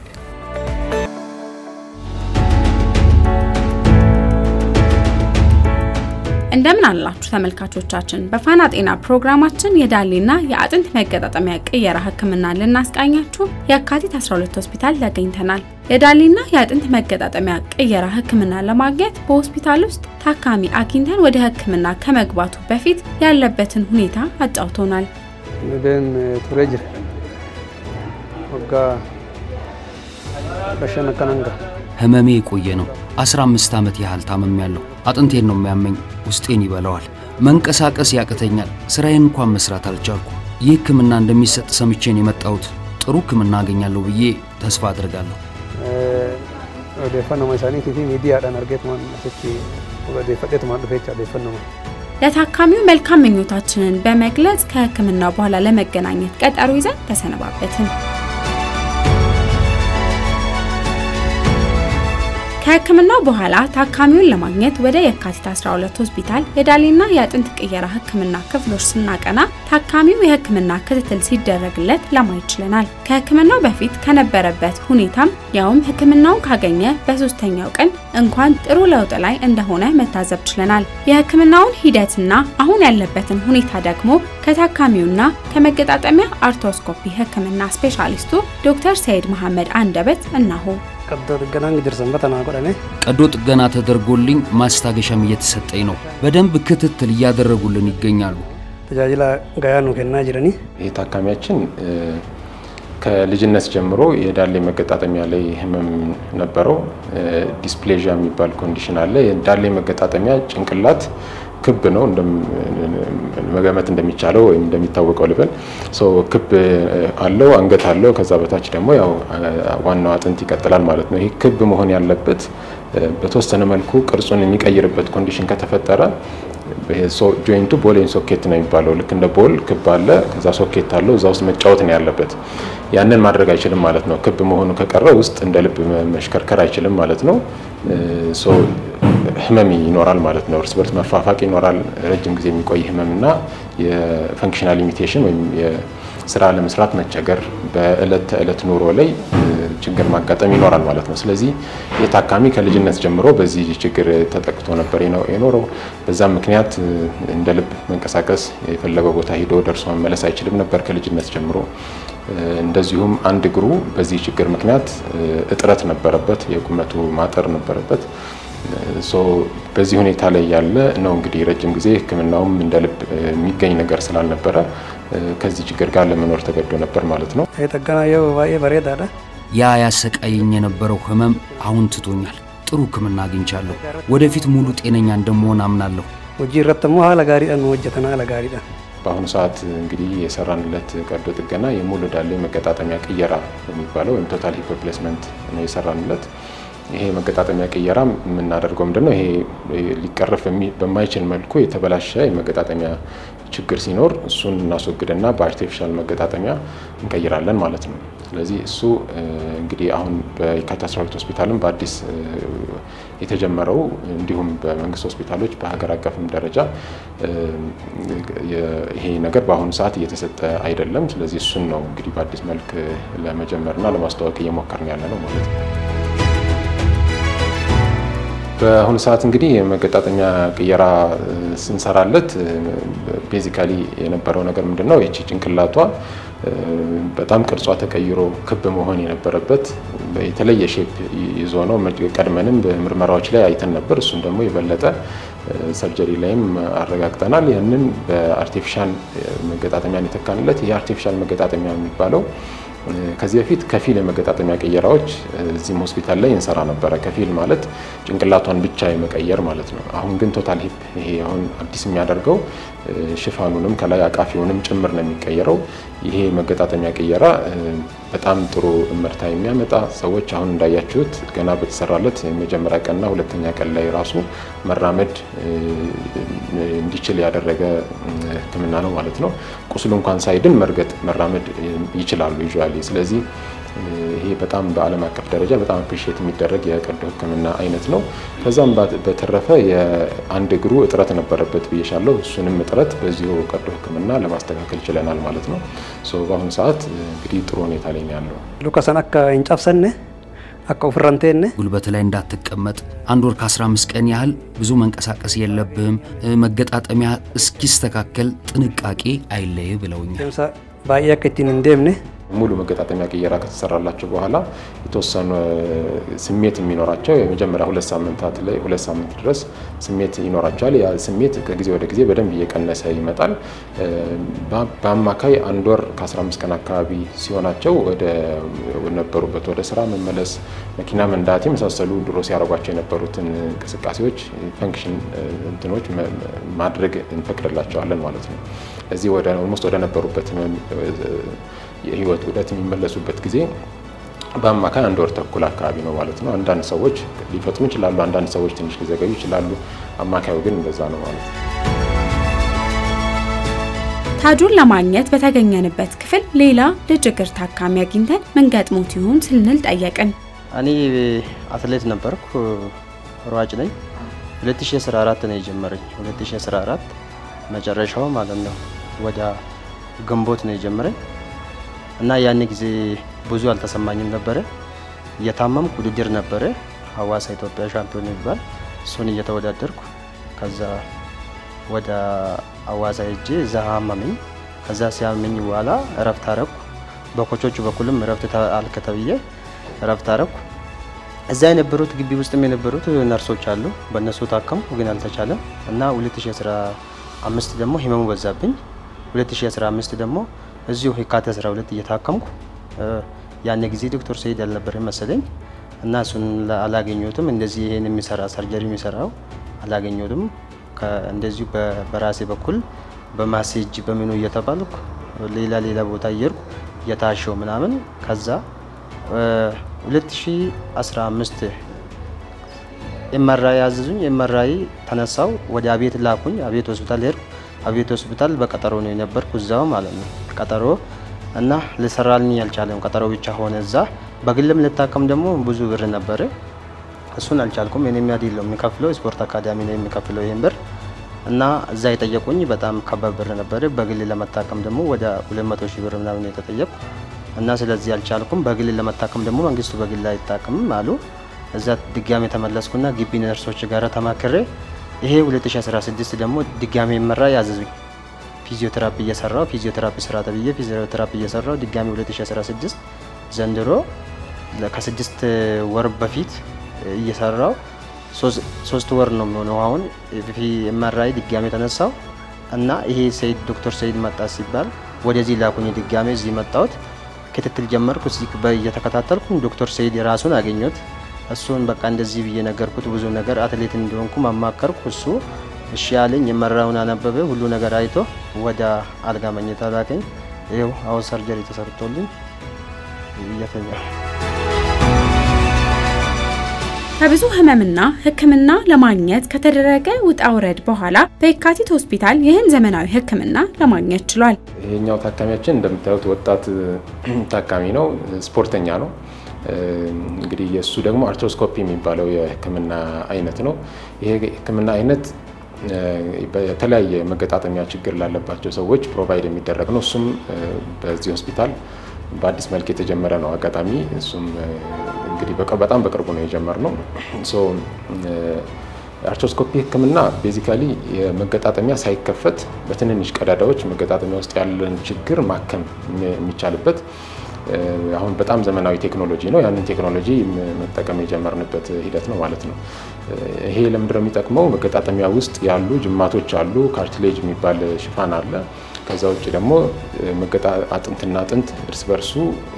እንደምን አላችሁ ተመልካቾቻችን። በፋና ጤና ፕሮግራማችን የዳሌና የአጥንት መገጣጠሚያ ቅየራ ህክምና ልናስቃኛችሁ የካቲት 12 ሆስፒታል ተገኝተናል። የዳሌና የአጥንት መገጣጠሚያ ቅየራ ህክምና ለማግኘት በሆስፒታል ውስጥ ታካሚ አግኝተን ወደ ህክምና ከመግባቱ በፊት ያለበትን ሁኔታ አጫውቶናል። ኑደን ቱሬ ጅር ወጋ በሸነከነንጋ ህመሜ የቆየ ነው። 15 ዓመት ያህል ታመም ያለው አጥንቴን ነው የሚያመኝ፣ ውስጤን ይበላዋል፣ መንቀሳቀስ ያቅተኛል፣ ስራዬን እንኳን መስራት አልቻልኩ። ይህ ህክምና እንደሚሰጥ ሰምቼን የመጣሁት ጥሩ ህክምና አገኛለሁ ብዬ ተስፋ አድርጋለሁ። odeeffannoo isaaniitii fi miidiyaadhaan argeetumaan asitti odeeffadheetumaan dhufeecha odeeffannoo ለታካሚው መልካም ምኞታችንን በመግለጽ ከህክምና በኋላ ለመገናኘት ቀጠሮ ይዘን ተሰነባበትን። ከህክምናው በኋላ ታካሚውን ለማግኘት ወደ የካቲት 12 ሆስፒታል የዳሌና የአጥንት ቅየራ ህክምና ክፍሎች ስናቀና ታካሚው የህክምና ክትትል ሲደረግለት ለማየት ችለናል። ከህክምናው በፊት ከነበረበት ሁኔታም ያውም ህክምናውን ካገኘ በሶስተኛው ቀን እንኳን ጥሩ ለውጥ ላይ እንደሆነ መታዘብ ችለናል። የህክምናውን ሂደትና አሁን ያለበትን ሁኔታ ደግሞ ከታካሚውና ከመገጣጠሚያ አርቶስኮፒ ህክምና ስፔሻሊስቱ ዶክተር ሰይድ መሐመድ አንደበት እናሆ። ቀዶ ጥገናን ጅርሰን በተና ጎደሜ ቀዶ ጥገና ተደርጎልኝ ማስታገሻም እየተሰጠኝ ነው። በደንብ ክትትል እያደረጉልን ይገኛሉ። ተጃጅላ ጋያኑ ከና ጅረኒ ይህ ታካሚያችን ከልጅነት ጀምሮ የዳሌ መገጣጠሚያ ላይ ህመም ነበረው። ዲስፕሌዥያ የሚባል ኮንዲሽን አለ። የዳሌ መገጣጠሚያ ጭንቅላት ክብ ነው መገመት እንደሚቻለው ወይም እንደሚታወቀው ልበል ክብ አለው፣ አንገት አለው። ከዛ በታች ደግሞ ያው ዋናው አጥንት ይቀጥላል ማለት ነው። ይህ ክብ መሆን ያለበት በተወሰነ መልኩ ቅርጹን የሚቀይርበት ኮንዲሽን ከተፈጠረ ጆይንቱ ቦሌን ሶኬት ነው የሚባለው። ልክ እንደ ቦል ክብ አለ፣ ከዛ ሶኬት አለው። እዛ ውስጥ መጫወት ነው ያለበት። ያንን ማድረግ አይችልም ማለት ነው። ክብ መሆኑ ከቀረ ውስጥ እንደ ልብ መሽከርከር አይችልም ማለት ነው። ህመም ይኖራል ማለት ነው። እርስ በርስ መፋፋቅ ይኖራል። ረጅም ጊዜ የሚቆይ ህመምና የፈንክሽናል ሊሚቴሽን ወይም የስራ ለመስራት መቸገር፣ በእለት ተዕለት ኑሮ ላይ ችግር ማጋጠም ይኖራል ማለት ነው። ስለዚህ የታካሚ ከልጅነት ጀምሮ በዚህ ችግር ተጠቅቶ ነበር የኖረው። በዛም ምክንያት እንደ ልብ መንቀሳቀስ የፈለገው ቦታ ሂዶ ደርሶ መመለስ አይችልም ነበር ከልጅነት ጀምሮ። እንደዚሁም አንድ እግሩ በዚህ ችግር ምክንያት እጥረት ነበረበት፣ የቁመቱ ማጠር ነበረበት። በዚህ ሁኔታ ላይ ያለ ነው እንግዲህ ረጅም ጊዜ ሕክምናውም እንደ ልብ የሚገኝ ነገር ስላልነበረ ከዚህ ችግር ጋር ለመኖር ተገዶ ነበር ማለት ነው። ጠገና የው ባዬ በሬዳዳ ያ ያሰቃየኝ የነበረው ህመም አሁን ትቶኛል። ጥሩ ህክምና አግኝቻለሁ። ወደፊት ሙሉ ጤነኛ እንደመሆን አምናለሁ። ውጂ ረተሞ ሀለ ጋሪዳን ወጀተና ሀለ ጋሪዳን በአሁኑ ሰዓት እንግዲህ የሰራንለት ቀዶ ጥገና የሙሉ ዳሌ መገጣጠሚያ ቅየራ የሚባለው ወይም ቶታል ሂፕ ሪፕሌስመንት ነው የሰራንለት። ይሄ መገጣጠሚያ ቅየራ የምናደርገው ምንድን ነው? ይሄ ሊቀረፍ በማይችል መልኩ የተበላሸ የመገጣጠሚያ ችግር ሲኖር እሱን እናስወግድና በአርቲፊሻል መገጣጠሚያ እንቀይራለን ማለት ነው። ስለዚህ እሱ እንግዲህ አሁን በየካቲት 12 ሆስፒታልም በአዲስ የተጀመረው እንዲሁም በመንግስት ሆስፒታሎች በሀገር አቀፍም ደረጃ ይሄ ነገር በአሁኑ ሰዓት እየተሰጠ አይደለም። ስለዚህ እሱን ነው እንግዲህ በአዲስ መልክ ለመጀመርና ለማስተዋወቅ እየሞከርን ያለ ነው ማለት ነው። በአሁኑ ሰዓት እንግዲህ የመገጣጠሚያ ቅየራ ስንሰራለት ቤዚካሊ የነበረው ነገር ምንድን ነው? ይቺ ጭንቅላቷ በጣም ቅርጿ ተቀይሮ ክብ መሆን የነበረበት የተለየ ሼፕ ይዞ ነው። ቀድመንም በምርመራዎች ላይ አይተን ነበር። እሱም ደግሞ የበለጠ ሰርጀሪ ላይም አረጋግጠናል። ያንን በአርቲፊሻል መገጣጠሚያን የተካንለት ይህ አርቲፊሻል መገጣጠሚያ የሚባለው ከዚህ በፊት ከፊል የመገጣጠሚያ ቅየራዎች እዚህም ሆስፒታል ላይ እንሰራ ነበረ። ከፊል ማለት ጭንቅላቷን ብቻ የመቀየር ማለት ነው። አሁን ግን ቶታል ሂፕ ይሄ አሁን አዲስ የሚያደርገው ሽፋኑንም ከላይ አቃፊውንም ጭምር ነው የሚቀየረው። ይሄ መገጣጠሚያ ቅየራ በጣም ጥሩ እመርታ የሚያመጣ ሰዎች አሁን እንዳያችሁት ገና በተሰራለት የመጀመሪያ ቀንና ሁለተኛ ቀን ላይ ራሱ መራመድ እንዲችል ያደረገ ሕክምና ነው ማለት ነው። ቁስሉ እንኳን ሳይድን መርገጥ መራመድ ይችላሉ ዩዥዋሊ። ስለዚህ ይሄ በጣም በዓለም አቀፍ ደረጃ በጣም አፕሪሺየት የሚደረግ የቀዶ ሕክምና አይነት ነው። ከዛም በተረፈ የአንድ እግሩ እጥረት ነበረበት ብዬሻለሁ። እሱንም እጥረት በዚሁ ቀዶ ሕክምና ለማስተካከል ችለናል ማለት ነው። በአሁኑ ሰዓት እንግዲህ ጥሩ ሁኔታ ላይ ነው ያለው። ሉካሰን አካ እንጫፍሰነ አካ ኡፍራንቴነ ጉልበት ላይ እንዳትቀመጥ አንድ ወር ከ15 ቀን ያህል ብዙ መንቀሳቀስ የለብህም፣ መገጣጠሚያ እስኪስተካከል ጥንቃቄ አይለይ ብለውኛል። ሳ ባዬ አካ ኢቲን እንደምነ ሙሉ መገጣጠሚያ ቅየራ ከተሰራላቸው በኋላ የተወሰኑ ስሜት የሚኖራቸው የመጀመሪያ ሁለት ሳምንታት ላይ ሁለት ሳምንት ድረስ ስሜት ይኖራቸዋል። ያ ስሜት ከጊዜ ወደ ጊዜ በደንብ እየቀነሰ ይመጣል። በአማካይ አንድ ወር ከ15 ቀን አካባቢ ሲሆናቸው ወደ ነበሩበት ወደ ስራ መመለስ፣ መኪና መንዳት የመሳሰሉ ድሮ ሲያደርጓቸው የነበሩትን እንቅስቃሴዎች ፈንክሽን እንትኖች ማድረግ እንፈቅድላቸዋለን ማለት ነው። እዚህ ወደ ኦልሞስት ወደ ነበሩበት የህይወት ውደት የሚመለሱበት ጊዜ በአማካይ አንድ ወር ተኩል አካባቢ ነው ማለት ነው። አንዳንድ ሰዎች ሊፈጥኑ ይችላሉ፣ አንዳንድ ሰዎች ትንሽ ሊዘገዩ ይችላሉ። አማካዩ ግን እንደዛ ነው ማለት ነው። ታጁን ለማግኘት በተገኘንበት ክፍል ሌላ ልጅ እግር ታካሚ አግኝተን ምን ገጥሞት ይሆን ስንል ጠየቅን። እኔ አትሌት ነበርኩ፣ ሯጭ ነኝ። 2014 ነው የጀመረኝ። 2014 መጨረሻው ማለት ነው ወደ ግንቦት ነው የጀመረኝ እና ያን ጊዜ ብዙ አልተሰማኝም ነበረ። እየታመምኩ ውድድር ነበረ ሀዋሳ ኢትዮጵያ ሻምፒዮን የሚባል እሱን እየተወዳደርኩ ከዛ ወደ ሀዋሳ ሄጄ እዛ አመመኝ። ከዛ ሲያመኝ በኋላ እረፍት አረኩ። በኮቾቹ በኩልም እረፍት አልክ ተብዬ እረፍት አረኩ። እዛ የነበሩት ግቢ ውስጥም የነበሩት ነርሶች አሉ። በእነሱ ታከምኩ፣ ግን አልተቻለም እና 2015 ደግሞ ህመሙ በዛብኝ። 2015 ደግሞ እዚሁ የካቲት 12 እየታከምኩ ያን ጊዜ ዶክተር ሰይድ አልነበረም መሰለኝ እና እሱን አላገኘሁትም። እንደዚህ ይሄን የሚሰራ ሰርጀሪ የሚሰራው አላገኘሁትም። እንደዚሁ በራሴ በኩል በማሴጅ በምኑ እየተባልኩ ሌላ ሌላ ቦታ እየሄድኩ እየታሸው ምናምን ከዛ 2015 ኤምአርአይ ያዘዙኝ። ኤምአርአይ ተነሳው ወደ አቤት ላኩኝ። አቤት ሆስፒታል ሄድኩ። አቤት ሆስፒታል በቀጠሮ ነው የነበርኩ እዛው ማለት ነው ቀጠሮ እና ልሰራልኝ አልቻለም። ቀጠሮ ብቻ ሆነ እዛ። በግልም ልታከም ደግሞ ብዙ ብር ነበረ። እሱን አልቻልኩም። እኔ የሚያድለው የሚከፍለው ስፖርት አካዳሚ ነው የሚከፍለው ይህን ብር እና እዛ የጠየቁኝ በጣም ከባድ ብር ነበረ። በግል ለመታከም ደግሞ ወደ 200 ሺህ ብር ምናምን የተጠየቁ እና ስለዚህ አልቻልኩም። በግል ለመታከም ደግሞ መንግስቱ በግል አይታከምም አሉ። እዛ ድጋሜ ተመለስኩና ግቢ ነርሶች ጋር ተማክሬ ይሄ 2016 ደግሞ ድጋሜ መራ ያዘዙኝ ፊዚዮቴራፒ እየሰራው ፊዚዮቴራፒ ስራ ተብዬ ፊዚዮቴራፒ እየሰራው ድጋሚ 2016 ዘንድሮ ከስድስት ወር በፊት እየሰራው ሶስት ወር ነው የሚሆነው። አሁን ኤምአርአይ ድጋሚ ተነሳው እና ይሄ ሰይድ ዶክተር ሰይድ መጣ ሲባል ወደዚህ ላኩኝ። ድጋሚ እዚህ መጣሁት። ክትትል ጀመርኩ። እዚህ እየተከታተልኩ ዶክተር ሰይድ የራሱን አገኘሁት። እሱን በቃ እንደዚህ ብዬ ነገርኩት። ብዙ ነገር አትሌት እንደሆንኩ ማማከርኩ። እሱ እሺ ያለኝ የመራውን አነበበ። ሁሉ ነገር አይቶ ወደ አልጋ መኝታ ላከኝ። ይኸው አሁን ሰርጀሪ ተሰርቶልኝ እየተኛ ከብዙ ህመምና ሕክምና ለማግኘት ከተደረገ ውጣ ውረድ በኋላ በየካቲት ሆስፒታል ይህን ዘመናዊ ሕክምና ለማግኘት ችሏል። ይሄኛው ታካሚያችን እንደምታዩት ወጣት ታካሚ ነው፣ ስፖርተኛ ነው። እንግዲህ የእሱ ደግሞ አርትሮስኮፒ የሚባለው የህክምና አይነት ነው። ይሄ ህክምና አይነት በተለያየ መገጣጠሚያ ችግር ላለባቸው ሰዎች ፕሮቫይድ የሚደረግ ነው። እሱም በዚህ ሆስፒታል በአዲስ መልክ የተጀመረ ነው። አጋጣሚ እሱም እንግዲህ በጣም በቅርቡ ነው የጀመርነው። አርትሮስኮፒ ህክምና ቤዚካሊ የመገጣጠሚያ ሳይከፈት በትንንሽ ቀዳዳዎች መገጣጠሚያ ውስጥ ያለን ችግር ማከም የሚቻልበት አሁን በጣም ዘመናዊ ቴክኖሎጂ ነው። ያንን ቴክኖሎጂ መጠቀም የጀመርንበት ሂደት ነው ማለት ነው። ይሄ ለምንድን ነው የሚጠቅመው? መገጣጠሚያ ውስጥ ያሉ ጅማቶች አሉ። ካርትሌጅ የሚባል ሽፋን አለ። ከዛ ውጭ ደግሞ አጥንትና አጥንት እርስ በርሱ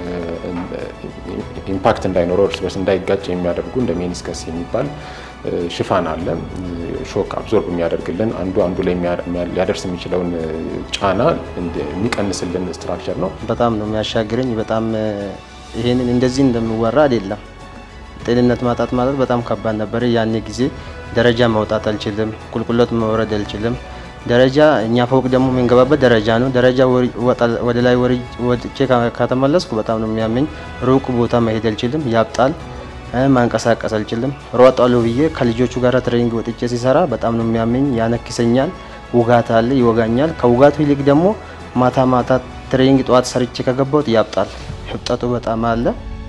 ኢምፓክት እንዳይኖረው እርስ በርስ እንዳይጋጭ የሚያደርጉ እንደ ሜኒስከስ የሚባል ሽፋን አለ። ሾክ አብዞርብ የሚያደርግልን አንዱ አንዱ ላይ ሊያደርስ የሚችለውን ጫና የሚቀንስልን ስትራክቸር ነው። በጣም ነው የሚያሻግረኝ። በጣም ይሄንን እንደዚህ እንደሚወራ አይደለም። ጤንነት ማጣት ማለት በጣም ከባድ ነበር። ያኔ ጊዜ ደረጃ መውጣት አልችልም፣ ቁልቁለት መውረድ አልችልም። ደረጃ እኛ ፎቅ ደግሞ የምንገባበት ደረጃ ነው። ደረጃ ወደ ላይ ወጥቼ ከተመለስኩ በጣም ነው የሚያመኝ። ሩቅ ቦታ መሄድ አልችልም፣ ያብጣል። ማንቀሳቀስ አልችልም። ሮጣለሁ ብዬ ከልጆቹ ጋር ትሬኒንግ ወጥቼ ሲሰራ በጣም ነው የሚያመኝ፣ ያነክሰኛል፣ ውጋት አለ፣ ይወጋኛል። ከውጋቱ ይልቅ ደግሞ ማታ ማታ ትሬኒንግ ጠዋት ሰርቼ ከገባሁት ያብጣል፣ ህብጠቱ በጣም አለ።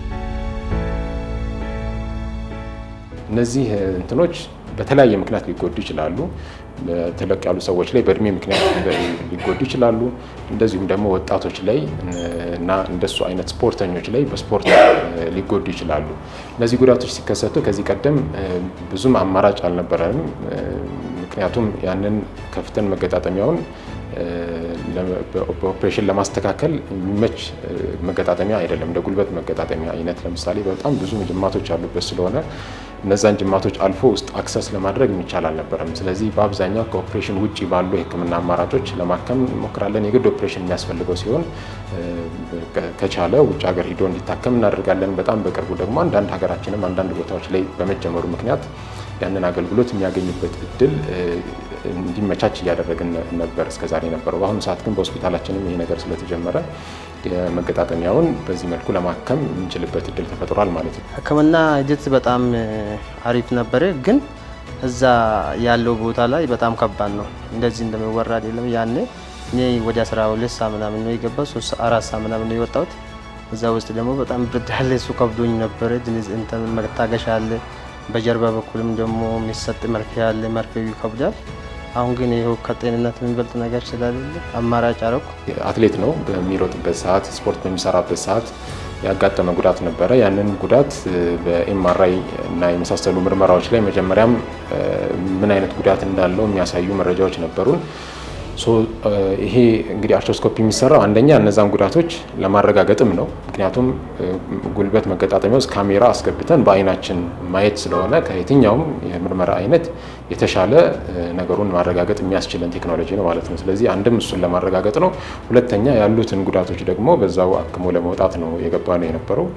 እነዚህ እንትኖች በተለያየ ምክንያት ሊጎዱ ይችላሉ። ተለቅ ያሉ ሰዎች ላይ በእድሜ ምክንያት ሊጎዱ ይችላሉ። እንደዚሁም ደግሞ ወጣቶች ላይ እና እንደሱ አይነት ስፖርተኞች ላይ በስፖርት ሊጎዱ ይችላሉ። እነዚህ ጉዳቶች ሲከሰቱ ከዚህ ቀደም ብዙም አማራጭ አልነበረንም። ምክንያቱም ያንን ከፍተን መገጣጠሚያውን በኦፕሬሽን ለማስተካከል የሚመች መገጣጠሚያ አይደለም። እንደ ጉልበት መገጣጠሚያ አይነት ለምሳሌ በጣም ብዙ ጅማቶች ያሉበት ስለሆነ እነዛን ጅማቶች አልፎ ውስጥ አክሰስ ለማድረግ የሚቻል አልነበረም። ስለዚህ በአብዛኛው ከኦፕሬሽን ውጭ ባሉ የሕክምና አማራጮች ለማከም እንሞክራለን። የግድ ኦፕሬሽን የሚያስፈልገው ሲሆን ከቻለ ውጭ ሀገር ሂዶ እንዲታከም እናደርጋለን። በጣም በቅርቡ ደግሞ አንዳንድ ሀገራችንም አንዳንድ ቦታዎች ላይ በመጀመሩ ምክንያት ያንን አገልግሎት የሚያገኝበት እድል እንዲመቻች እያደረግን ነበር እስከዛሬ ነበረው። በአሁኑ ሰዓት ግን በሆስፒታላችንም ይሄ ነገር ስለተጀመረ የመገጣጠሚያውን በዚህ መልኩ ለማከም የምንችልበት እድል ተፈጥሯል ማለት ነው። ሕክምና ሂደት በጣም አሪፍ ነበረ፣ ግን እዛ ያለው ቦታ ላይ በጣም ከባድ ነው። እንደዚህ እንደሚወራ አይደለም። ያኔ እኔ ወደ 12 ሰዓት ምናምን ነው የገባው፣ ሶስት አራት ሰዓት ምናምን ነው የወጣሁት። እዛ ውስጥ ደግሞ በጣም ብርድ አለ፣ እሱ ከብዶኝ ነበረ። እንትን መታገሻ አለ፣ በጀርባ በኩልም ደግሞ የሚሰጥ መርፌ አለ፣ መርፌው ይከብዳል። አሁን ግን ይኸው ከጤንነት የሚበልጥ ነገር ስለሌለ አማራጭ አረኩ። አትሌት ነው። በሚሮጥበት ሰዓት ስፖርት በሚሰራበት ሰዓት ያጋጠመ ጉዳት ነበረ። ያንን ጉዳት በኤምአርአይ እና የመሳሰሉ ምርመራዎች ላይ መጀመሪያም ምን አይነት ጉዳት እንዳለው የሚያሳዩ መረጃዎች ነበሩን። ይሄ እንግዲህ አርትሮስኮፒ የሚሰራው አንደኛ እነዛን ጉዳቶች ለማረጋገጥም ነው። ምክንያቱም ጉልበት መገጣጠሚያ ውስጥ ካሜራ አስገብተን በአይናችን ማየት ስለሆነ ከየትኛውም የምርመራ አይነት የተሻለ ነገሩን ማረጋገጥ የሚያስችለን ቴክኖሎጂ ነው ማለት ነው። ስለዚህ አንድም እሱን ለማረጋገጥ ነው። ሁለተኛ ያሉትን ጉዳቶች ደግሞ በዛው አክሞ ለመውጣት ነው የገባ ነው የነበረው።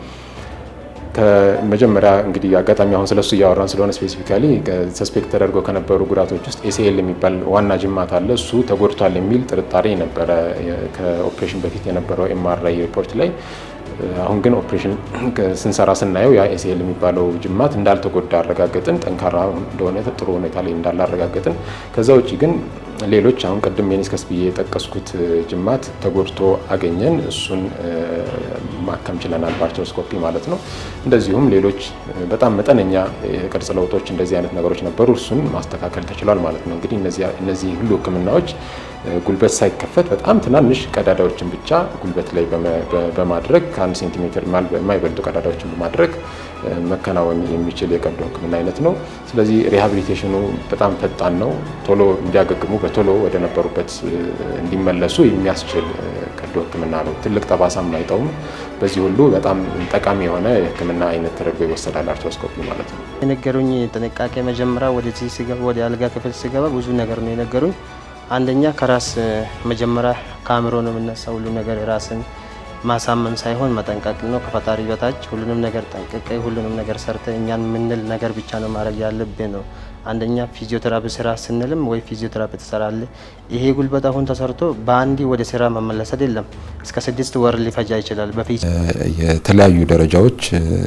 ከመጀመሪያ እንግዲህ አጋጣሚ አሁን ስለሱ እያወራን ስለሆነ ስፔሲፊካሊ ሰስፔክት ተደርገው ከነበሩ ጉዳቶች ውስጥ ኤሲኤል የሚባል ዋና ጅማት አለ። እሱ ተጎድቷል የሚል ጥርጣሬ ነበረ ከኦፕሬሽን በፊት የነበረው ኤምአርአይ ሪፖርት ላይ። አሁን ግን ኦፕሬሽን ስንሰራ ስናየው ያ ኤሲኤል የሚባለው ጅማት እንዳልተጎዳ አረጋገጥን። ጠንካራ እንደሆነ ጥሩ ሁኔታ ላይ እንዳለ አረጋገጥን። ከዛ ውጭ ግን ሌሎች አሁን ቅድም ሜኒስከስ ብዬ የጠቀስኩት ጅማት ተጎድቶ አገኘን። እሱን ማከም ችለናል በአርትሮስኮፒ ማለት ነው። እንደዚሁም ሌሎች በጣም መጠነኛ የቅርጽ ለውጦች እንደዚህ አይነት ነገሮች ነበሩ። እሱን ማስተካከል ተችሏል ማለት ነው። እንግዲህ እነዚህ ሁሉ ሕክምናዎች ጉልበት ሳይከፈት በጣም ትናንሽ ቀዳዳዎችን ብቻ ጉልበት ላይ በማድረግ ከአንድ ሴንቲሜትር የማይበልጡ ቀዳዳዎችን በማድረግ መከናወን የሚችል የቀዶ ሕክምና አይነት ነው። ስለዚህ ሪሃቢሊቴሽኑ በጣም ፈጣን ነው። ቶሎ እንዲያገግሙ በቶሎ ወደ ነበሩበት እንዲመለሱ የሚያስችል ቀዶ ሕክምና ነው። ትልቅ ጠባሳም አይተውም። በዚህ ሁሉ በጣም ጠቃሚ የሆነ የሕክምና አይነት ተደርጎ ይወሰዳል አርትሮስኮፒ ማለት ነው። የነገሩኝ ጥንቃቄ መጀመሪያ ወደዚህ ስገባ ወደ አልጋ ክፍል ስገባ ብዙ ነገር ነው የነገሩኝ። አንደኛ ከራስ መጀመሪያ ከአእምሮ ነው የምነሳ ሁሉ ነገር ራስን ማሳመን ሳይሆን መጠንቀቅ ነው። ከፈጣሪ በታች ሁሉንም ነገር ጠንቅቀ ሁሉንም ነገር ሰርተ እኛን የምንል ነገር ብቻ ነው ማድረግ ያለብህ ነው። አንደኛ ፊዚዮቴራፒ ስራ ስንልም ወይ ፊዚዮቴራፒ ትሰራለ። ይሄ ጉልበት አሁን ተሰርቶ በአንዲ ወደ ስራ መመለስ አይደለም፣ እስከ ስድስት ወር ሊፈጃ ይችላል። በፊት የተለያዩ ደረጃዎች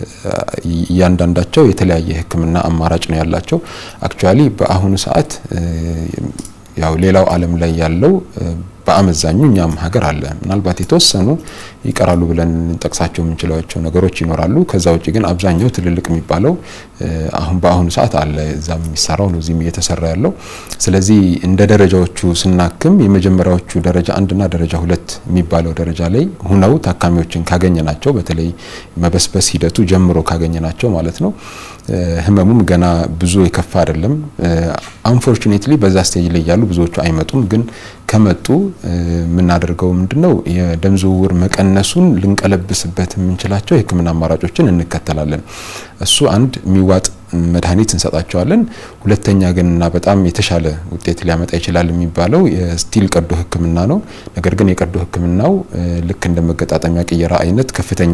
እያንዳንዳቸው የተለያየ ሕክምና አማራጭ ነው ያላቸው። አክቹዋሊ በአሁኑ ሰዓት ያው ሌላው ዓለም ላይ ያለው በአመዛኙ እኛም ሀገር አለ። ምናልባት የተወሰኑ ይቀራሉ ብለን እንጠቅሳቸው የምንችላቸው ነገሮች ይኖራሉ። ከዛ ውጭ ግን አብዛኛው ትልልቅ የሚባለው አሁን በአሁኑ ሰዓት አለ። እዛም የሚሰራው ነው እዚህም እየተሰራ ያለው። ስለዚህ እንደ ደረጃዎቹ ስናክም የመጀመሪያዎቹ ደረጃ አንድና ደረጃ ሁለት የሚባለው ደረጃ ላይ ሁነው ታካሚዎችን ካገኘናቸው በተለይ መበስበስ ሂደቱ ጀምሮ ካገኘናቸው ማለት ነው ህመሙም ገና ብዙ የከፋ አይደለም። አንፎርቹኔትሊ በዛ ስቴጅ ላይ ያሉ ብዙዎቹ አይመጡም። ግን ከመጡ የምናደርገው ምንድነው የደም ዝውውር መቀነሱን ልንቀለብስበት የምንችላቸው የህክምና አማራጮችን እንከተላለን። እሱ አንድ የሚዋጥ መድኃኒት እንሰጣቸዋለን። ሁለተኛ ግን እና በጣም የተሻለ ውጤት ሊያመጣ ይችላል የሚባለው የስቲል ቀዶ ህክምና ነው። ነገር ግን የቀዶ ህክምናው ልክ እንደ መገጣጠሚያ ቅየራ አይነት ከፍተኛ